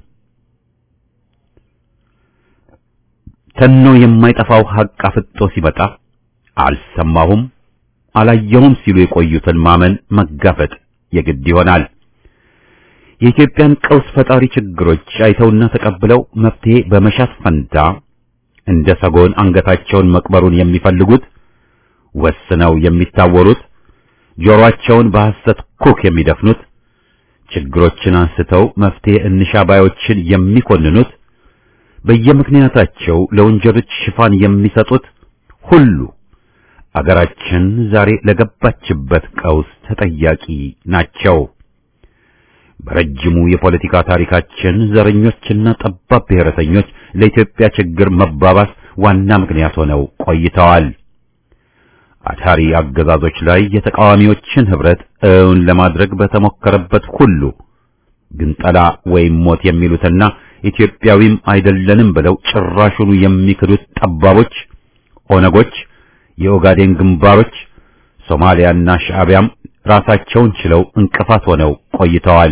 [SPEAKER 1] ተኖ የማይጠፋው ሐቅ አፍጦ ሲመጣ አልሰማሁም አላየሁም ሲሉ የቆዩትን ማመን መጋፈጥ የግድ ይሆናል። የኢትዮጵያን ቀውስ ፈጣሪ ችግሮች አይተውና ተቀብለው መፍትሄ በመሻት ፈንታ እንደ ሰጎን አንገታቸውን መቅበሩን የሚፈልጉት ወስነው የሚታወሩት ጆሮአቸውን በሐሰት ኩክ የሚደፍኑት ችግሮችን አንስተው መፍትሄ እንሻ ባዮችን የሚኮንኑት በየምክንያታቸው ለወንጀሎች ሽፋን የሚሰጡት ሁሉ አገራችን ዛሬ ለገባችበት ቀውስ ተጠያቂ ናቸው። በረጅሙ የፖለቲካ ታሪካችን ዘረኞችና ጠባብ ብሔረተኞች ለኢትዮጵያ ችግር መባባስ ዋና ምክንያት ሆነው ቆይተዋል። አታሪ አገዛዞች ላይ የተቃዋሚዎችን ህብረት እውን ለማድረግ በተሞከረበት ሁሉ ግንጠላ ወይም ሞት የሚሉትና ኢትዮጵያዊም አይደለንም ብለው ጭራሹኑ የሚክዱት ጠባቦች፣ ኦነጎች፣ የኦጋዴን ግንባሮች፣ ሶማሊያና ሻዕቢያም ራሳቸውን ችለው እንቅፋት ሆነው ቆይተዋል።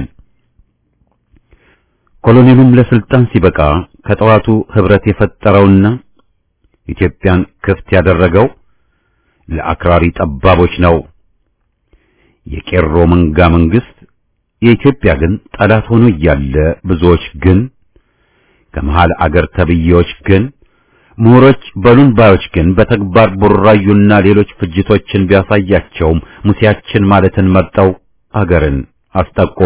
[SPEAKER 1] ኮሎኔሉም ለስልጣን ሲበቃ ከጠዋቱ ህብረት የፈጠረውና ኢትዮጵያን ክፍት ያደረገው ለአክራሪ ጠባቦች ነው። የቄሮ መንጋ መንግስት የኢትዮጵያ ግን ጠላት ሆኖ እያለ ብዙዎች ግን ከመሃል አገር ተብዬዎች ግን ምሁሮች በሉን ባዮች ግን በተግባር ቡራዩና ሌሎች ፍጅቶችን ቢያሳያቸውም ሙሴያችን ማለትን መርጠው አገርን አስጠቆ።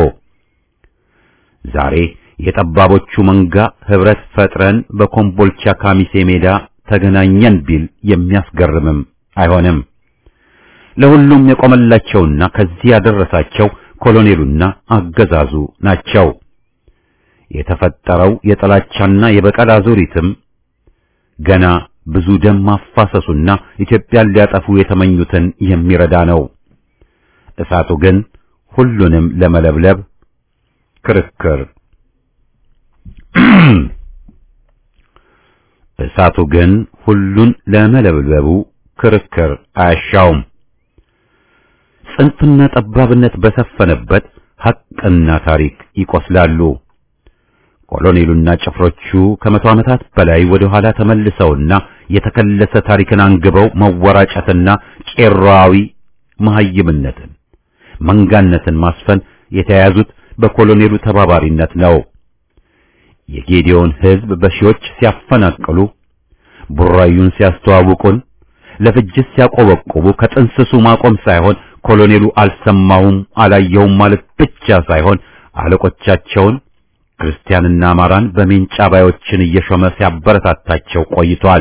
[SPEAKER 1] ዛሬ የጠባቦቹ መንጋ ህብረት ፈጥረን በኮምቦልቻ ካሚሴ ሜዳ ተገናኘን ቢል የሚያስገርምም አይሆንም። ለሁሉም የቆመላቸውና ከዚህ ያደረሳቸው ኮሎኔሉና አገዛዙ ናቸው። የተፈጠረው የጥላቻና የበቀል አዙሪትም ገና ብዙ ደም ማፋሰሱና ኢትዮጵያን ሊያጠፉ የተመኙትን የሚረዳ ነው። እሳቱ ግን ሁሉንም ለመለብለብ ክርክር እሳቱ ግን ሁሉን ለመለብለቡ ክርክር አያሻውም። ጽንፍና ጠባብነት በሰፈነበት ሐቅና ታሪክ ይቆስላሉ። ኮሎኔሉና ጭፍሮቹ ከመቶ ዓመታት በላይ ወደ ኋላ ተመልሰውና የተከለሰ ታሪክን አንግበው መወራጨትና ቄሮአዊ መሐይምነትን፣ መንጋነትን ማስፈን የተያያዙት በኮሎኔሉ ተባባሪነት ነው። የጌዲዮን ሕዝብ በሺዎች ሲያፈናቅሉ፣ ቡራዩን ሲያስተዋውቁን፣ ለፍጅት ሲያቆበቁቡ ከጥንስሱ ማቆም ሳይሆን ኮሎኔሉ አልሰማሁም አላየሁም ማለት ብቻ ሳይሆን አለቆቻቸውን ክርስቲያንና አማራን በሜንጫ ባዮችን እየሾመ ሲያበረታታቸው ቆይቷል።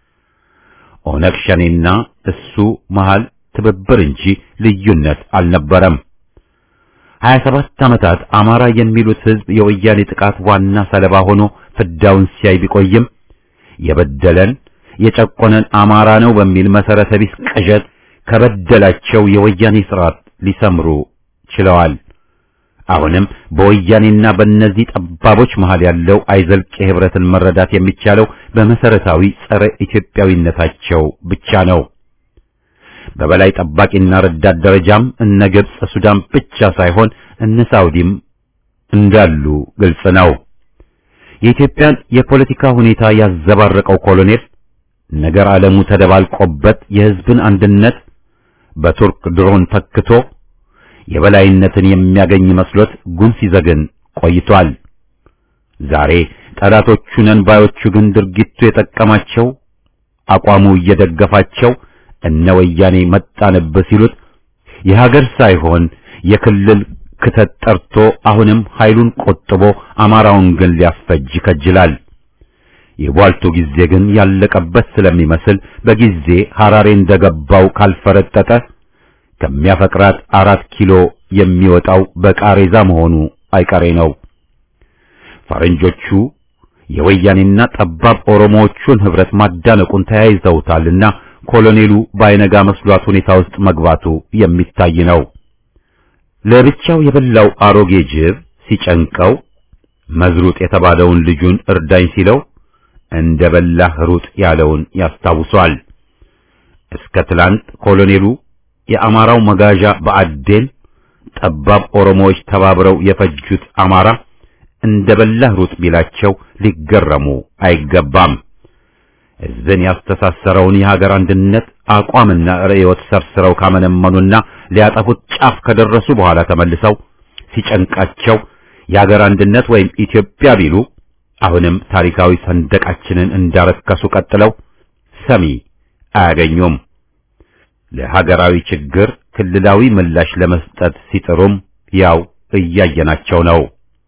[SPEAKER 1] ኦነግ ሸኔና እሱ መሃል ትብብር እንጂ ልዩነት አልነበረም። 27 ዓመታት አማራ የሚሉት ሕዝብ የወያኔ ጥቃት ዋና ሰለባ ሆኖ ፍዳውን ሲያይ ቢቆይም የበደለን የጨቆነን አማራ ነው በሚል መሰረተ ቢስ ቅዠት ከበደላቸው የወያኔ ስርዓት ሊሰምሩ ችለዋል። አሁንም በወያኔና በእነዚህ ጠባቦች መሃል ያለው አይዘልቅ ህብረትን መረዳት የሚቻለው በመሰረታዊ ጸረ ኢትዮጵያዊነታቸው ብቻ ነው። በበላይ ጠባቂና ረዳት ደረጃም እነ ግብጽ፣ ሱዳን ብቻ ሳይሆን እነ ሳውዲም እንዳሉ ግልጽ ነው። የኢትዮጵያን የፖለቲካ ሁኔታ ያዘባረቀው ኮሎኔል ነገር ዓለሙ ተደባልቆበት የህዝብን አንድነት በቱርክ ድሮን ተክቶ የበላይነትን የሚያገኝ መስሎት ጉን ሲዘግን ቆይቷል። ዛሬ ጠላቶቹ ነን ባዮቹ ግን ድርጊቱ የጠቀማቸው አቋሙ እየደገፋቸው እነ ወያኔ መጣንብህ ሲሉት የሀገር ሳይሆን የክልል ክተት ጠርቶ አሁንም ኃይሉን ቆጥቦ አማራውን ግን ሊያስፈጅ ይከጅላል። የቧልቱ ጊዜ ግን ያለቀበት ስለሚመስል በጊዜ ሐራሬ እንደገባው ካልፈረጠጠ ከሚያፈቅራት አራት ኪሎ የሚወጣው በቃሬዛ መሆኑ አይቀሬ ነው። ፈረንጆቹ የወያኔና ጠባብ ኦሮሞዎቹን ህብረት ማዳነቁን ተያይዘውታልና ኮሎኔሉ ባይነጋ መስሏት ሁኔታ ውስጥ መግባቱ የሚታይ ነው። ለብቻው የበላው አሮጌ ጅብ ሲጨንቀው መዝሩጥ የተባለውን ልጁን እርዳኝ ሲለው እንደ በላህ ሩጥ ያለውን ያስታውሷል። እስከ ትላንት ኮሎኔሉ የአማራው መጋዣ በአዴን ጠባብ ኦሮሞዎች ተባብረው የፈጁት አማራ እንደ በላህ ሩጥ ቢላቸው ሊገረሙ አይገባም። ሕዝብን ያስተሳሰረውን የሀገር አንድነት አቋምና ርዕዮት ሰርስረው ካመነመኑና ሊያጠፉት ጫፍ ከደረሱ በኋላ ተመልሰው ሲጨንቃቸው የሀገር አንድነት ወይም ኢትዮጵያ ቢሉ አሁንም ታሪካዊ ሰንደቃችንን እንዳረከሱ ቀጥለው ሰሚ አያገኙም። ለሀገራዊ ችግር ክልላዊ ምላሽ ለመስጠት ሲጥሩም ያው እያየናቸው ነው።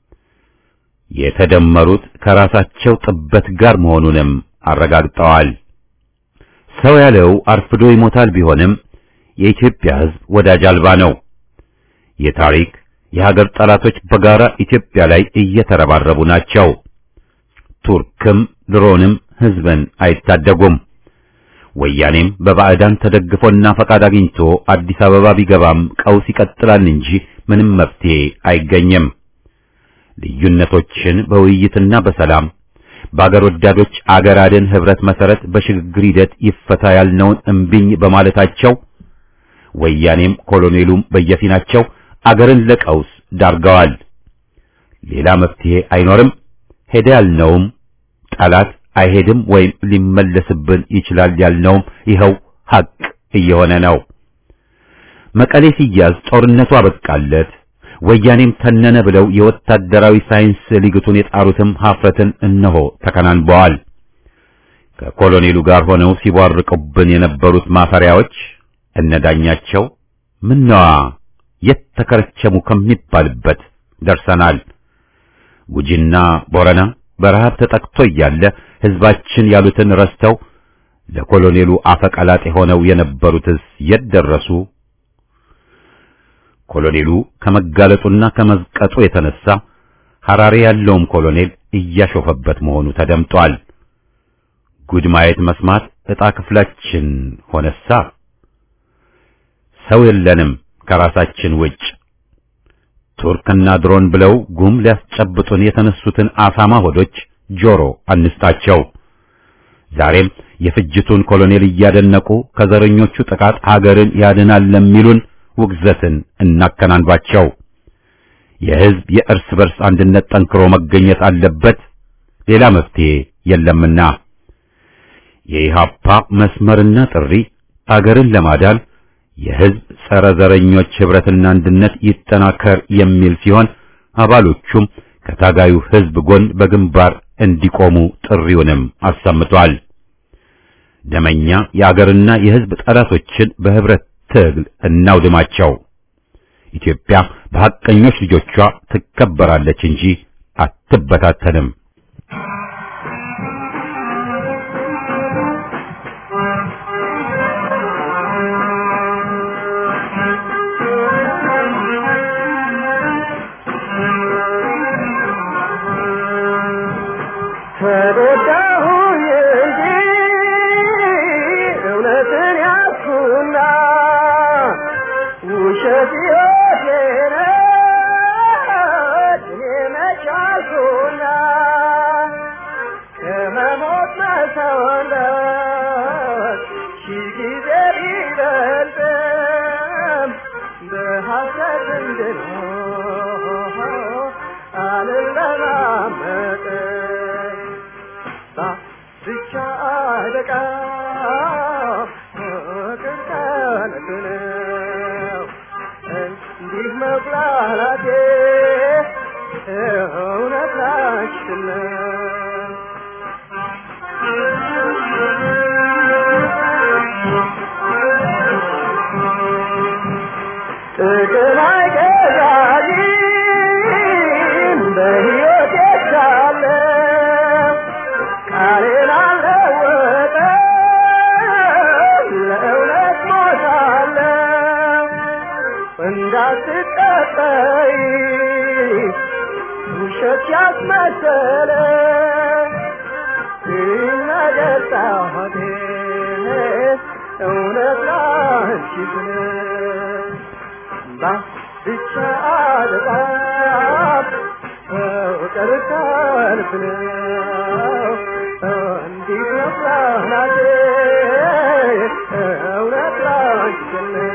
[SPEAKER 1] የተደመሩት ከራሳቸው ጥበት ጋር መሆኑንም አረጋግጠዋል። ሰው ያለው አርፍዶ ይሞታል ቢሆንም የኢትዮጵያ ሕዝብ ወዳጅ አልባ ነው። የታሪክ የሀገር ጠላቶች በጋራ ኢትዮጵያ ላይ እየተረባረቡ ናቸው። ቱርክም ድሮንም ሕዝብን አይታደጉም። ወያኔም በባዕዳን ተደግፎና ፈቃድ አግኝቶ አዲስ አበባ ቢገባም ቀውስ ይቀጥላል እንጂ ምንም መፍትሄ አይገኝም። ልዩነቶችን በውይይትና በሰላም በአገር ወዳዶች አገር አድን ህብረት መሰረት በሽግግር ሂደት ይፈታ ያልነውን እምቢኝ በማለታቸው ወያኔም ኮሎኔሉም በየፊናቸው አገርን ለቀውስ ዳርገዋል። ሌላ መፍትሄ አይኖርም። ሄደ ያልነውም ጠላት አይሄድም ወይም ሊመለስብን ይችላል ያልነውም ይኸው ሐቅ እየሆነ ነው። መቀሌ ሲያዝ ጦርነቱ አበቃለት፣ ወያኔም ተነነ ብለው የወታደራዊ ሳይንስ ሊግቱን የጣሩትም ሀፍረትን እነሆ ተከናንበዋል። ከኮሎኔሉ ጋር ሆነው ሲቧርቁብን የነበሩት ማፈሪያዎች እነዳኛቸው ምነዋ የት ተከረቸሙ ከሚባልበት ደርሰናል። ጉጂና ቦረና በረሃብ ተጠቅቶ እያለ ህዝባችን ያሉትን ረስተው ለኮሎኔሉ አፈቀላጤ ሆነው የነበሩትስ የት ደረሱ? ኮሎኔሉ ከመጋለጡና ከመዝቀጡ የተነሳ ሐራሬ ያለውም ኮሎኔል እያሾፈበት መሆኑ ተደምጧል። ጉድ ማየት መስማት ዕጣ ክፍላችን ሆነሳ። ሰው የለንም ከራሳችን ውጭ። ቱርክና ድሮን ብለው ጉም ሊያስጨብጡን የተነሱትን አሳማ ሆዶች ጆሮ አንስጣቸው። ዛሬም የፍጅቱን ኮሎኔል እያደነቁ ከዘረኞቹ ጥቃት ሀገርን ያድናል ለሚሉን ውግዘትን እናከናንባቸው። የሕዝብ የእርስ በርስ አንድነት ጠንክሮ መገኘት አለበት፣ ሌላ መፍትሄ የለምና የኢሃፓ መስመርና ጥሪ አገርን ለማዳን የሕዝብ ጸረ ዘረኞች ኅብረትና አንድነት ይጠናከር የሚል ሲሆን አባሎቹም ከታጋዩ ሕዝብ ጎን በግንባር እንዲቆሙ ጥሪውንም አሰምቷል። ደመኛ የአገርና የሕዝብ ጠላቶችን በኅብረት ትግል እናውድማቸው። ኢትዮጵያ በሐቀኞች ልጆቿ ትከበራለች እንጂ አትበታተንም።
[SPEAKER 5] ተረዳሁኝ እንጂ እውነትን ያዝኩና ውሸት ሕይወቴ ነች እኔ መች አልኩና ከመሞት መሰወለት ሺህ ጊዜ ቢበልጥም በሐሰት እንድኖር አልለማመጥም ብቻ አለቃ ፍቅር ከንቱ ነው እንዲህ መብላላቴ እውነት ላችን ነው ጥቅም አይገዛኝም በሕይወቴ ሳለ ቃሌን አልለወጥም ለእውነት ሞታለሁ እንዳትጠጠይ ውሸት ያስመሰለ ይነገጣቴ እውነት ላንቺ ስለ ብቻ አልጣም ፍቅር ከልብ ነው እንዲህ ነው ፕላናቴ እውነት ላንቺ ነው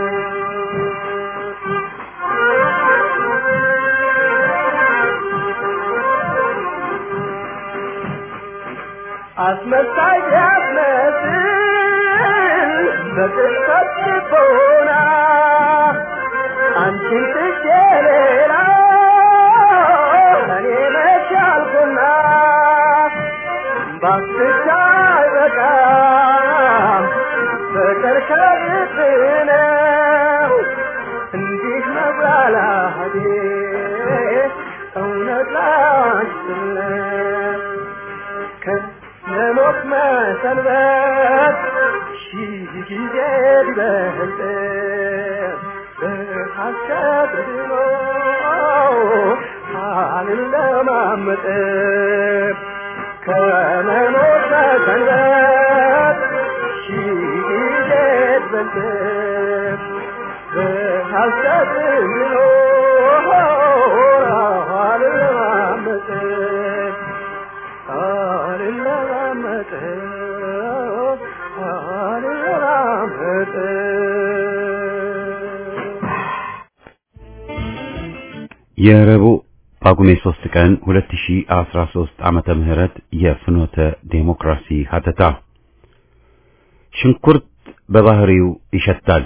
[SPEAKER 5] አስመሳይ ቢያስመስል በቅጽበት ልቦና አንቺን ትቼ ሌላ እኔ መች አልኩና ባስቻ አይበቃም ፍቅር ከልብ ነው እንዲህ መብላላቴ እውነት ላንቺ ነው ከመሞት መሰንበት ሺህ ጊዜ ቢበልጥ በሐሰት ድኖ አልለማመጥ ከመሞት መሰንበት ሺህ በሐሰት የሚኖር አልለማመጥ አልለማመጥ አልለማመጥ
[SPEAKER 1] የረቡዕ ጳጉሜ 3 ቀን 2013 ዓመተ ምህረት የፍኖተ ዴሞክራሲ ሀተታ ሽንኩርት በባህሪው ይሸታል።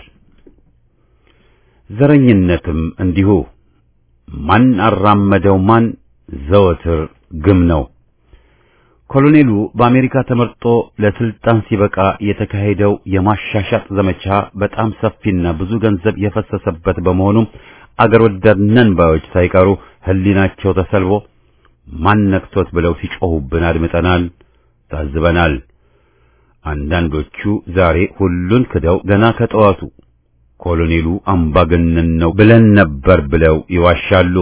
[SPEAKER 1] ዘረኝነትም እንዲሁ ማን አራመደው ማን ዘወትር ግም ነው። ኮሎኔሉ በአሜሪካ ተመርጦ ለስልጣን ሲበቃ የተካሄደው የማሻሻጥ ዘመቻ በጣም ሰፊና ብዙ ገንዘብ የፈሰሰበት በመሆኑም አገር ወዳድ ነን ባዮች ሳይቀሩ ሕሊናቸው ተሰልቦ ማን ነክቶት ብለው ሲጮሁብን አድምጠናል፣ ታዝበናል። አንዳንዶቹ ዛሬ ሁሉን ክደው ገና ከጠዋቱ ኮሎኔሉ አምባገነን ነው ብለን ነበር ብለው ይዋሻሉ።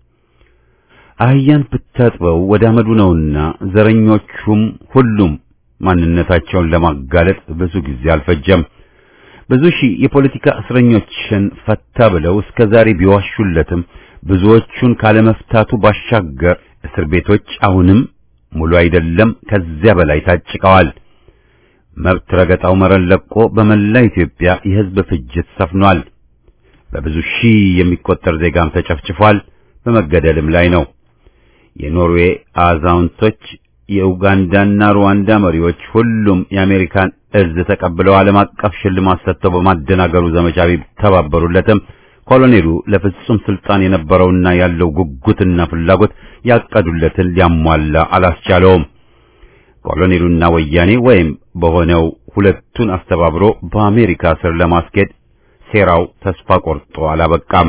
[SPEAKER 1] አህያን ብታጥበው ወደ አመዱ ነውና ዘረኞቹም ሁሉም ማንነታቸውን ለማጋለጥ ብዙ ጊዜ አልፈጀም። ብዙ ሺህ የፖለቲካ እስረኞችን ፈታ ብለው እስከ ዛሬ ቢዋሹለትም ብዙዎቹን ካለመፍታቱ ባሻገር እስር ቤቶች አሁንም ሙሉ አይደለም፣ ከዚያ በላይ ታጭቀዋል። መብት ረገጣው መረን ለቆ በመላ ኢትዮጵያ የሕዝብ ፍጅት ሰፍኗል። በብዙ ሺህ የሚቆጠር ዜጋም ተጨፍጭፏል፣ በመገደልም ላይ ነው። የኖርዌይ አዛውንቶች፣ የኡጋንዳና ሩዋንዳ መሪዎች ሁሉም የአሜሪካን እዝ ተቀብለው ዓለም አቀፍ ሽልማት ሰጥተው በማደናገሩ ዘመቻ ቢተባበሩለትም ኮሎኔሉ ለፍጹም ስልጣን የነበረውና ያለው ጉጉትና ፍላጎት ያቀዱለትን ሊያሟላ አላስቻለውም። ኮሎኔሉና ወያኔ ወይም በሆነው ሁለቱን አስተባብሮ በአሜሪካ ስር ለማስኬድ ሴራው ተስፋ ቆርጦ አላበቃም።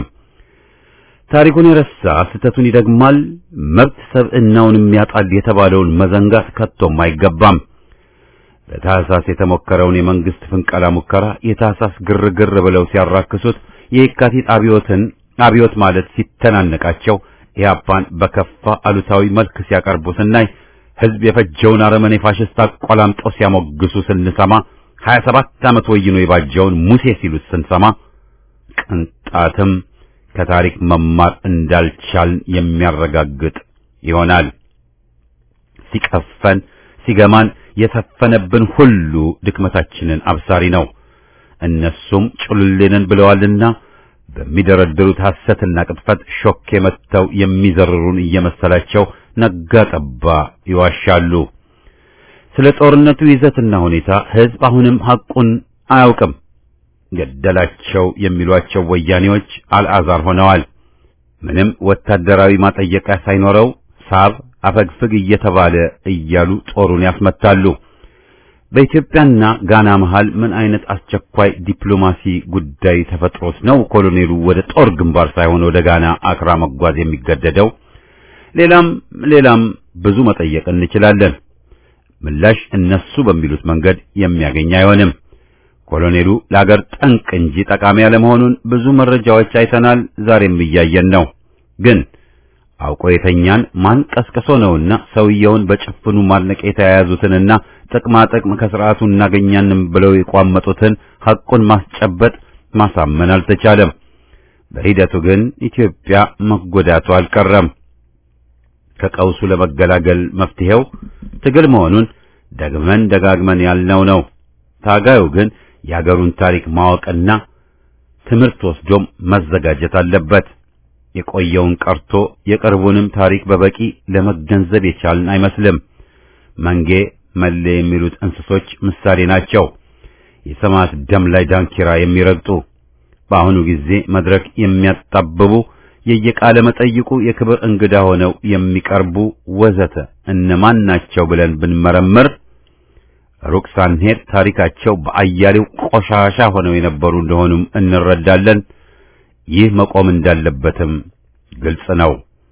[SPEAKER 1] ታሪኩን የረሳ ስህተቱን ይደግማል፣ መብት ሰብዕናውንም ያጣል የተባለውን መዘንጋት ከቶም አይገባም። በታህሳስ የተሞከረውን የመንግስት ፍንቀላ ሙከራ የታህሳስ ግርግር ብለው ሲያራክሱት የየካቲት አብዮትን አብዮት ማለት ሲተናነቃቸው ኢህአፓን በከፋ አሉታዊ መልክ ሲያቀርቡ ስናይ ህዝብ የፈጀውን አረመኔ ፋሽስት አቆላምጠው ሲያሞግሱ ስንሰማ 27 ዓመት ወይኖ የባጀውን ሙሴ ሲሉት ስንሰማ ቅንጣትም ከታሪክ መማር እንዳልቻልን የሚያረጋግጥ ይሆናል። ሲቀፈን ሲገማን የሰፈነብን ሁሉ ድክመታችንን አብሳሪ ነው። እነሱም ጭሉሌንን ብለዋልና በሚደረድሩት ሐሰትና ቅጥፈት ሾኬ መጥተው የሚዘርሩን እየመሰላቸው ነጋ ጠባ ይዋሻሉ። ስለ ጦርነቱ ይዘትና ሁኔታ ህዝብ አሁንም ሐቁን አያውቅም። ገደላቸው የሚሏቸው ወያኔዎች አልዓዛር ሆነዋል። ምንም ወታደራዊ ማጠየቂያ ሳይኖረው ሳብ አፈግፍግ እየተባለ እያሉ ጦሩን ያስመታሉ። በኢትዮጵያና ጋና መሃል ምን አይነት አስቸኳይ ዲፕሎማሲ ጉዳይ ተፈጥሮስ ነው ኮሎኔሉ ወደ ጦር ግንባር ሳይሆን ወደ ጋና አክራ መጓዝ የሚገደደው? ሌላም ሌላም ብዙ መጠየቅ እንችላለን። ምላሽ እነሱ በሚሉት መንገድ የሚያገኝ አይሆንም። ኮሎኔሉ ለአገር ጠንቅ እንጂ ጠቃሚ ያለመሆኑን ብዙ መረጃዎች አይተናል፣ ዛሬም እያየን ነው። ግን አውቆ የተኛን ማን ቀስቅሶ ነውና ሰውየውን በጭፍኑ ማድነቅ የተያያዙትንና ጥቅማ ጥቅም ከስርዓቱ እናገኛንም ብለው የቋመጡትን ሐቁን ማስጨበጥ ማሳመን አልተቻለም። በሂደቱ ግን ኢትዮጵያ መጎዳቱ አልቀረም። ከቀውሱ ለመገላገል መፍትሄው ትግል መሆኑን ደግመን ደጋግመን ያልነው ነው። ታጋዩ ግን የአገሩን ታሪክ ማወቅና ትምህርት ወስዶም መዘጋጀት አለበት። የቆየውን ቀርቶ የቅርቡንም ታሪክ በበቂ ለመገንዘብ የቻልን አይመስልም። መንጌ መሌ የሚሉት እንስሶች ምሳሌ ናቸው። የሰማዕት ደም ላይ ዳንኪራ የሚረግጡ በአሁኑ ጊዜ መድረክ የሚያጣብቡ የየቃለ መጠይቁ የክብር እንግዳ ሆነው የሚቀርቡ ወዘተ እነማን ናቸው ብለን ብንመረምር ሩቅ ሳንሄድ ታሪካቸው በአያሌው ቆሻሻ ሆነው የነበሩ እንደሆኑም እንረዳለን። ይህ መቆም እንዳለበትም ግልጽ ነው።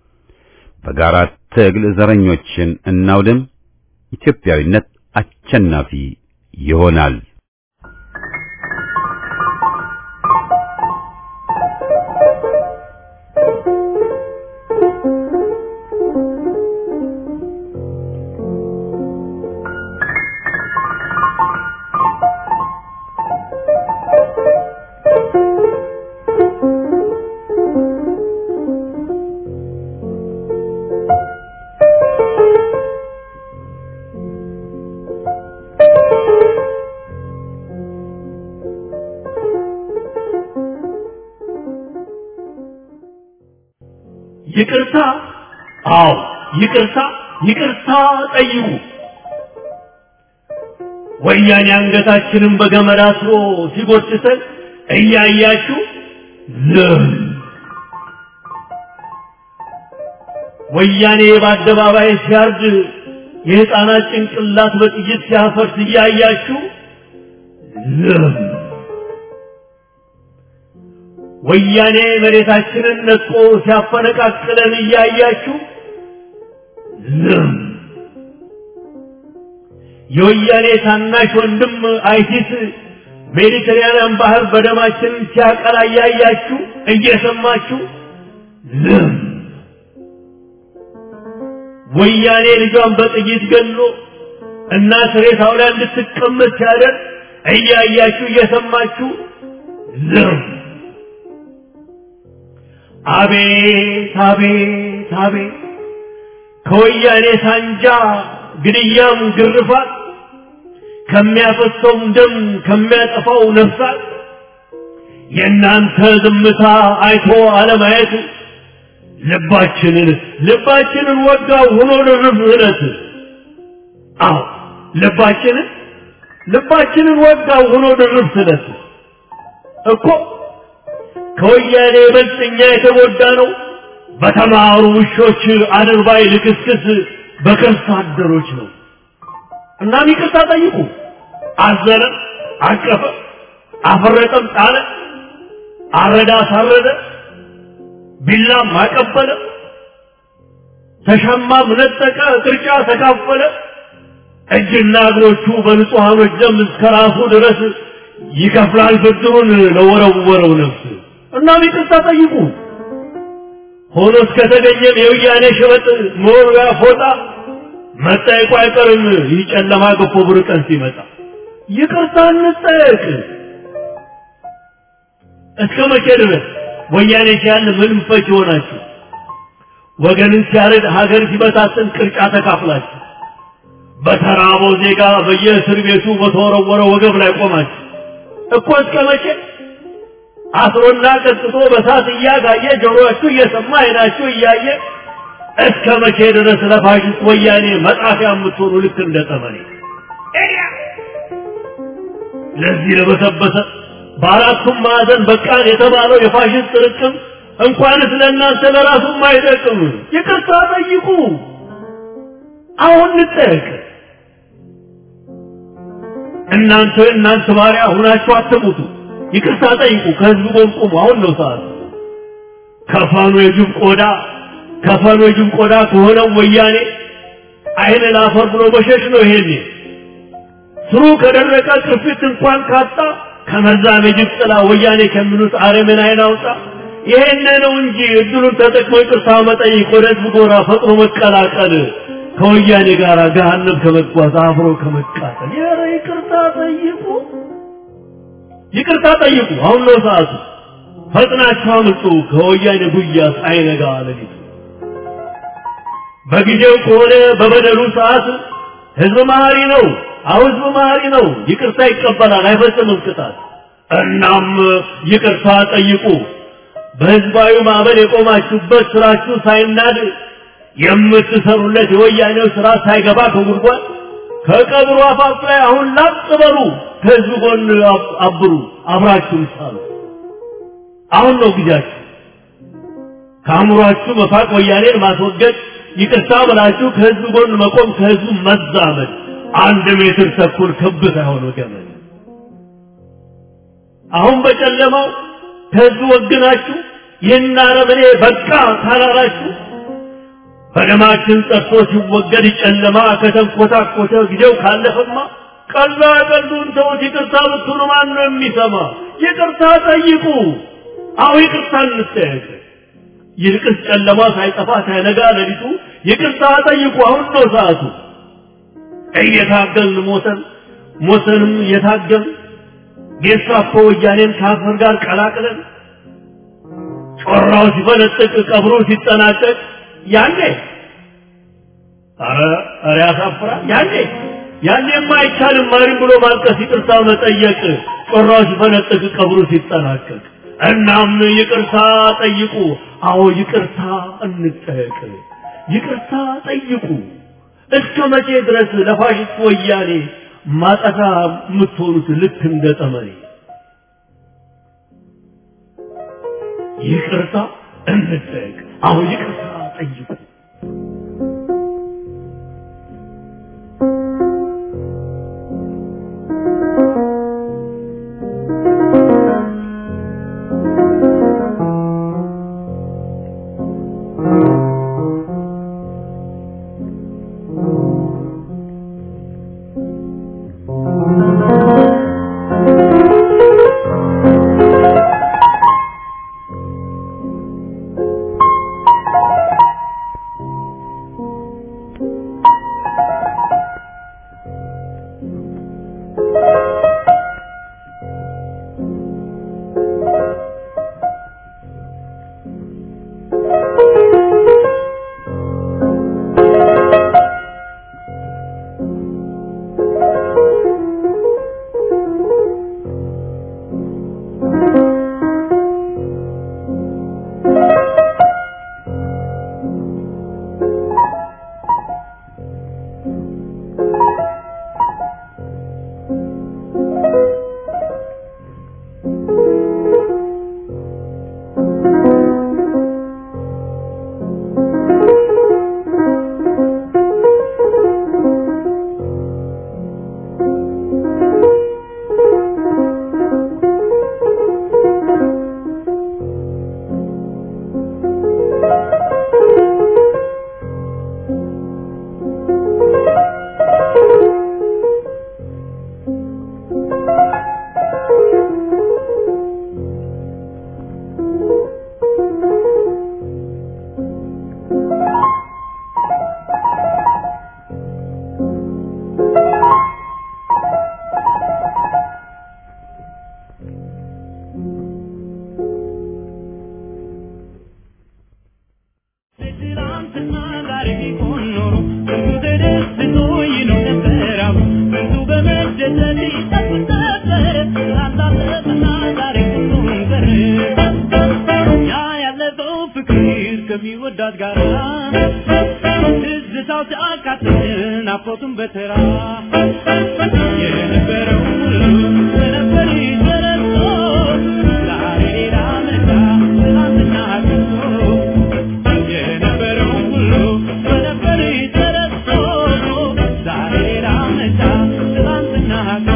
[SPEAKER 1] በጋራ ትግል ዘረኞችን እናውድም። ኢትዮጵያዊነት አሸናፊ ይሆናል።
[SPEAKER 6] ይቅርታ፣ አዎ ይቅርታ፣ ይቅርታ ጠይቁ። ወያኔ አንገታችንን በገመድ አስሮ ሲጎትተን እያያችሁ ዝም። ወያኔ በአደባባይ ሲያርድ የሕፃናት ጭንቅላት በጥይት ሲያፈርስ እያያችሁ ዝም። ወያኔ መሬታችንን ነጥቆ ሲያፈነቃቅለን እያያችሁ ዝም። የወያኔ ታናሽ ወንድም አይሲስ ሜዲተራኒያን ባህር በደማችን ሲያቀላ እያያችሁ እየሰማችሁ ዝም። ወያኔ ልጇን በጥይት ገሎ እናት ሬሳው ላይ እንድትቀመጥ ሲያደርግ እያያችሁ እየሰማችሁ ዝም። አቤት አቤት አቤት ከወያኔ ሳንጃ ግድያም ግርፋት ከሚያፈሰውም ደም ከሚያጠፋው ነፍሳት የእናንተ ዝምታ አይቶ አለማየት ልባችንን ልባችንን ወጋው ሆኖ ድርብ እለት አዎ ልባችንን ልባችንን ወጋው ሆኖ ድርብ ስለት እኮ ከወያኔ ይበልጥ እኛ የተጎዳ ነው በተማሩ ውሾች አድርባይ ልክስክስ በከርሳ አደሮች ነው። እናም ይቅርታ ጠይቁ። አዘነ፣ አቀፈ፣ አፈረጠም፣ ጣለ፣ አረዳ፣ አሳረደ፣ ቢላም አቀበለ፣ ተሻማም ነጠቀ፣ ቅርጫ ተካፈለ። እጅና እግሮቹ በንጹሐኖች ደም እስከ ራሱ ድረስ ይከፍላል ብድሩን ለወረወረው ነፍስ። እናም ይቅርታ ጠይቁ። ሆኖ እስከተገኘም የወያኔ ሸበጥ መወርወያ ፎጣ መጠየቁ አይቀርም። ይህ ጨለማ ገፎ ብር ቀን ሲመጣ ይቅርታ እንጠየቅ። እስከ መቼ ድረስ ወያኔ ሲያል ምንም ፈች ይሆናችሁ? ወገንን ሲያረድ ሀገር ሲበታትን ቅርጫ ተካፍላችሁ በተራበው ዜጋ በየእስር ቤቱ በተወረወረ ወገብ ላይ ቆማችሁ እኮ እስከ መቼ አስሮና ቀጥቶ በሳት እያጋየ ጆሮአችሁ እየሰማ አይናችሁ እያየ እስከ መቼ ድረስ ለፋሽስት ወያኔ መጣፊያ የምትሆኑ ልክ እንደ ጠመኔ ለዚህ ለበሰበሰ በአራቱም ማዕዘን በቃን የተባለው የፋሽስት ጥርቅም እንኳንስ ለእናንተ ለራሱም አይጠቅም። ይቅርታ ጠይቁ። አሁን እንጠየቅ። እናንተ እናንተ ባሪያ ሁናችሁ አትሙቱ። ይቅርታ ጠይቁ። ከህዝቡ ጎን ቁሙ። አሁን ነው ሰዓት። ከፈኑ የጅብ ቆዳ ከፈኑ የጅብ ቆዳ ከሆነው ወያኔ አይን ላፈር ብሎ መሸሽ ነው። ይሄኔ ስሩ ከደረቀ ቅርፊት እንኳን ካጣ ከመዛም የጅብ ጥላ ወያኔ ከሚሉት አረምን አይን አውጣ። ይሄን ነው እንጂ እድሉን ተጠቅሞ ይቅርታ መጠየቅ፣ ወደ ህዝብ ጎራ ፈጥኖ መቀላቀል፣ ከወያኔ ጋር ገሃነም ከመጓዝ አብሮ ከመቃጠል። ኧረ ይቅርታ ጠይቁ። ይቅርታ ጠይቁ። አሁን ነው ሰዓቱ። ፈጥናችሁ አምልጡ ከወያኔ ጉያ ሳይነጋ ሌሊቱ። በጊዜው ከሆነ በበደሉ ሰዓት ህዝብ መሀሪ ነው። አሁ ህዝብ መሀሪ ነው። ይቅርታ ይቀበላል፣ አይፈጽምም ቅጣት። እናም ይቅርታ ጠይቁ። በህዝባዊ ማዕበል የቆማችሁበት ስራችሁ ሳይናድ የምትሰሩለት የወያኔው ስራ ሳይገባ ከጉድጓድ ከቀብሩ አፋፍ ላይ አሁን ላጥ በሉ። ከህዝብ ጎን አብሩ፣ አብራችሁ ሳሉ። አሁን ነው ጊዜያችሁ። ከአእምሯችሁ መፋቅ፣ ወያኔን ማስወገድ፣ ይቅርታ ብላችሁ ከህዝብ ጎን መቆም፣ ከህዝቡ መዛመድ። አንድ ሜትር ተኩል ክብ ሳይሆን ገመድ። አሁን በጨለማው ከህዝቡ ወግናችሁ ይህን አረመኔ በቃ ካላላችሁ በደማችን ጠርቶ ሲወገድ ጨለማ ከተንኮታኮተ ጊዜው ካለፈማ ቀላ ቀሉን ተውት። ይቅርታ ብትሉ ማን ነው የሚሰማ? ይቅርታ ጠይቁ። አሁ ይቅርታ እንጠየቅ። ይልቅስ ጨለማ ሳይጠፋ ሳይነጋ ሌሊቱ ይቅርታ ጠይቁ። አሁን ነው ሰዓቱ። እየታገልን ሞተን ሞተንም እየታገልን ጌስታፖ ወያኔን ከአፈር ጋር ቀላቅለን ጮራው ሲፈነጥቅ ቀብሮ ሲጠናቀቅ ያኔ አረ አረ ያሳፍራል። ያኔ ያኔማ አይቻልም ማሪም ብሎ ማልቀስ፣ ይቅርታ መጠየቅ ጮራው ሲፈነጥቅ ቀብሩ ሲጠናቀቅ እናም ይቅርታ ጠይቁ። አዎ ይቅርታ እንጠየቅ። ይቅርታ ጠይቁ። እስከ መቼ ድረስ ለፋሽስት ወያኔ ማጠፋ የምትሆኑት ልክ እንደ ጠመኔ? ይቅርታ እንጠየቅ። አዎ ይቅርታ ጠይቁ።
[SPEAKER 5] ከሚወዳት ጋር ትዝታው ሲያቃጥል ናፍቆቱን በተራ የነበረው ሁሉ ነበር ተረስቶ ዛሬ ሌላ መጣ ትናንትና ቀርቶ የነበረው ሁሉ ነበር ተረስቶ ዛሬ ሌላ መጣ ትናንትና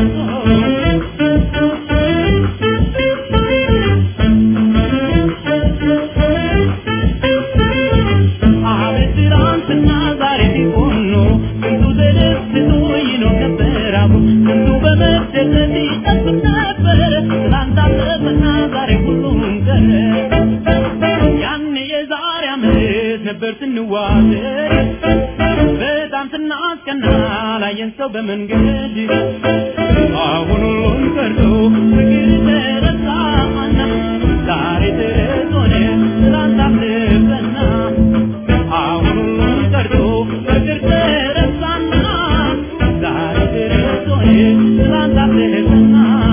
[SPEAKER 5] አቤት ትናንትና ዛሬ ቢሆን ኖሮ ስንቱ ተደስቶ ይኖር ነበር አብሮ ስንቱ በመደሰት ይጠብቅ ነበር ትናንት አለፈና ዛሬ ሁሉም ቀረ ያኔ የዛሬ ዓመት ነበር ስንዋደድ በጣም ስናስቀና ላየን ሰው በመንገድ አሁን ሁሉም ቀርቶ ፍቅር ተረሳና ዛሬ ተረት ሆነ ትናንት አለፈና አሁን ሁሉም ቀርቶ ፍቅር ተረሳና ዛሬ ተረት ሆነ ትናንት አለፈና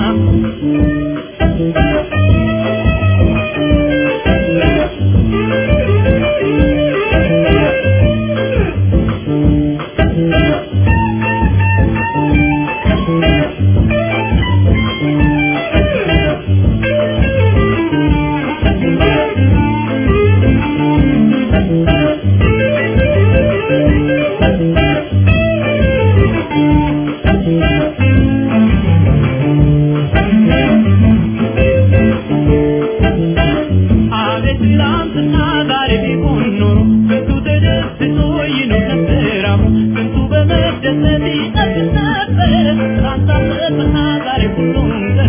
[SPEAKER 5] አቤት ትናንትና ዛሬ ቢሆን ኖሮ ስንቱ ተደስቶ ይኖር ነበር አብሮ ስንቱ በመደሰት ይጠብቅ ነበር ትናንት አለፈና ዛሬ ሁሉም ቀረ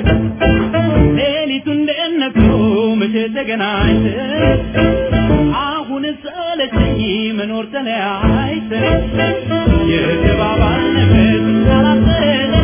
[SPEAKER 5] ሌሊቱ እንዴት ነግሮ መቼ ተገናኝተን አሁን ሰለቸኝ መኖር ተለያይተን የተባባልንበት አላሰለ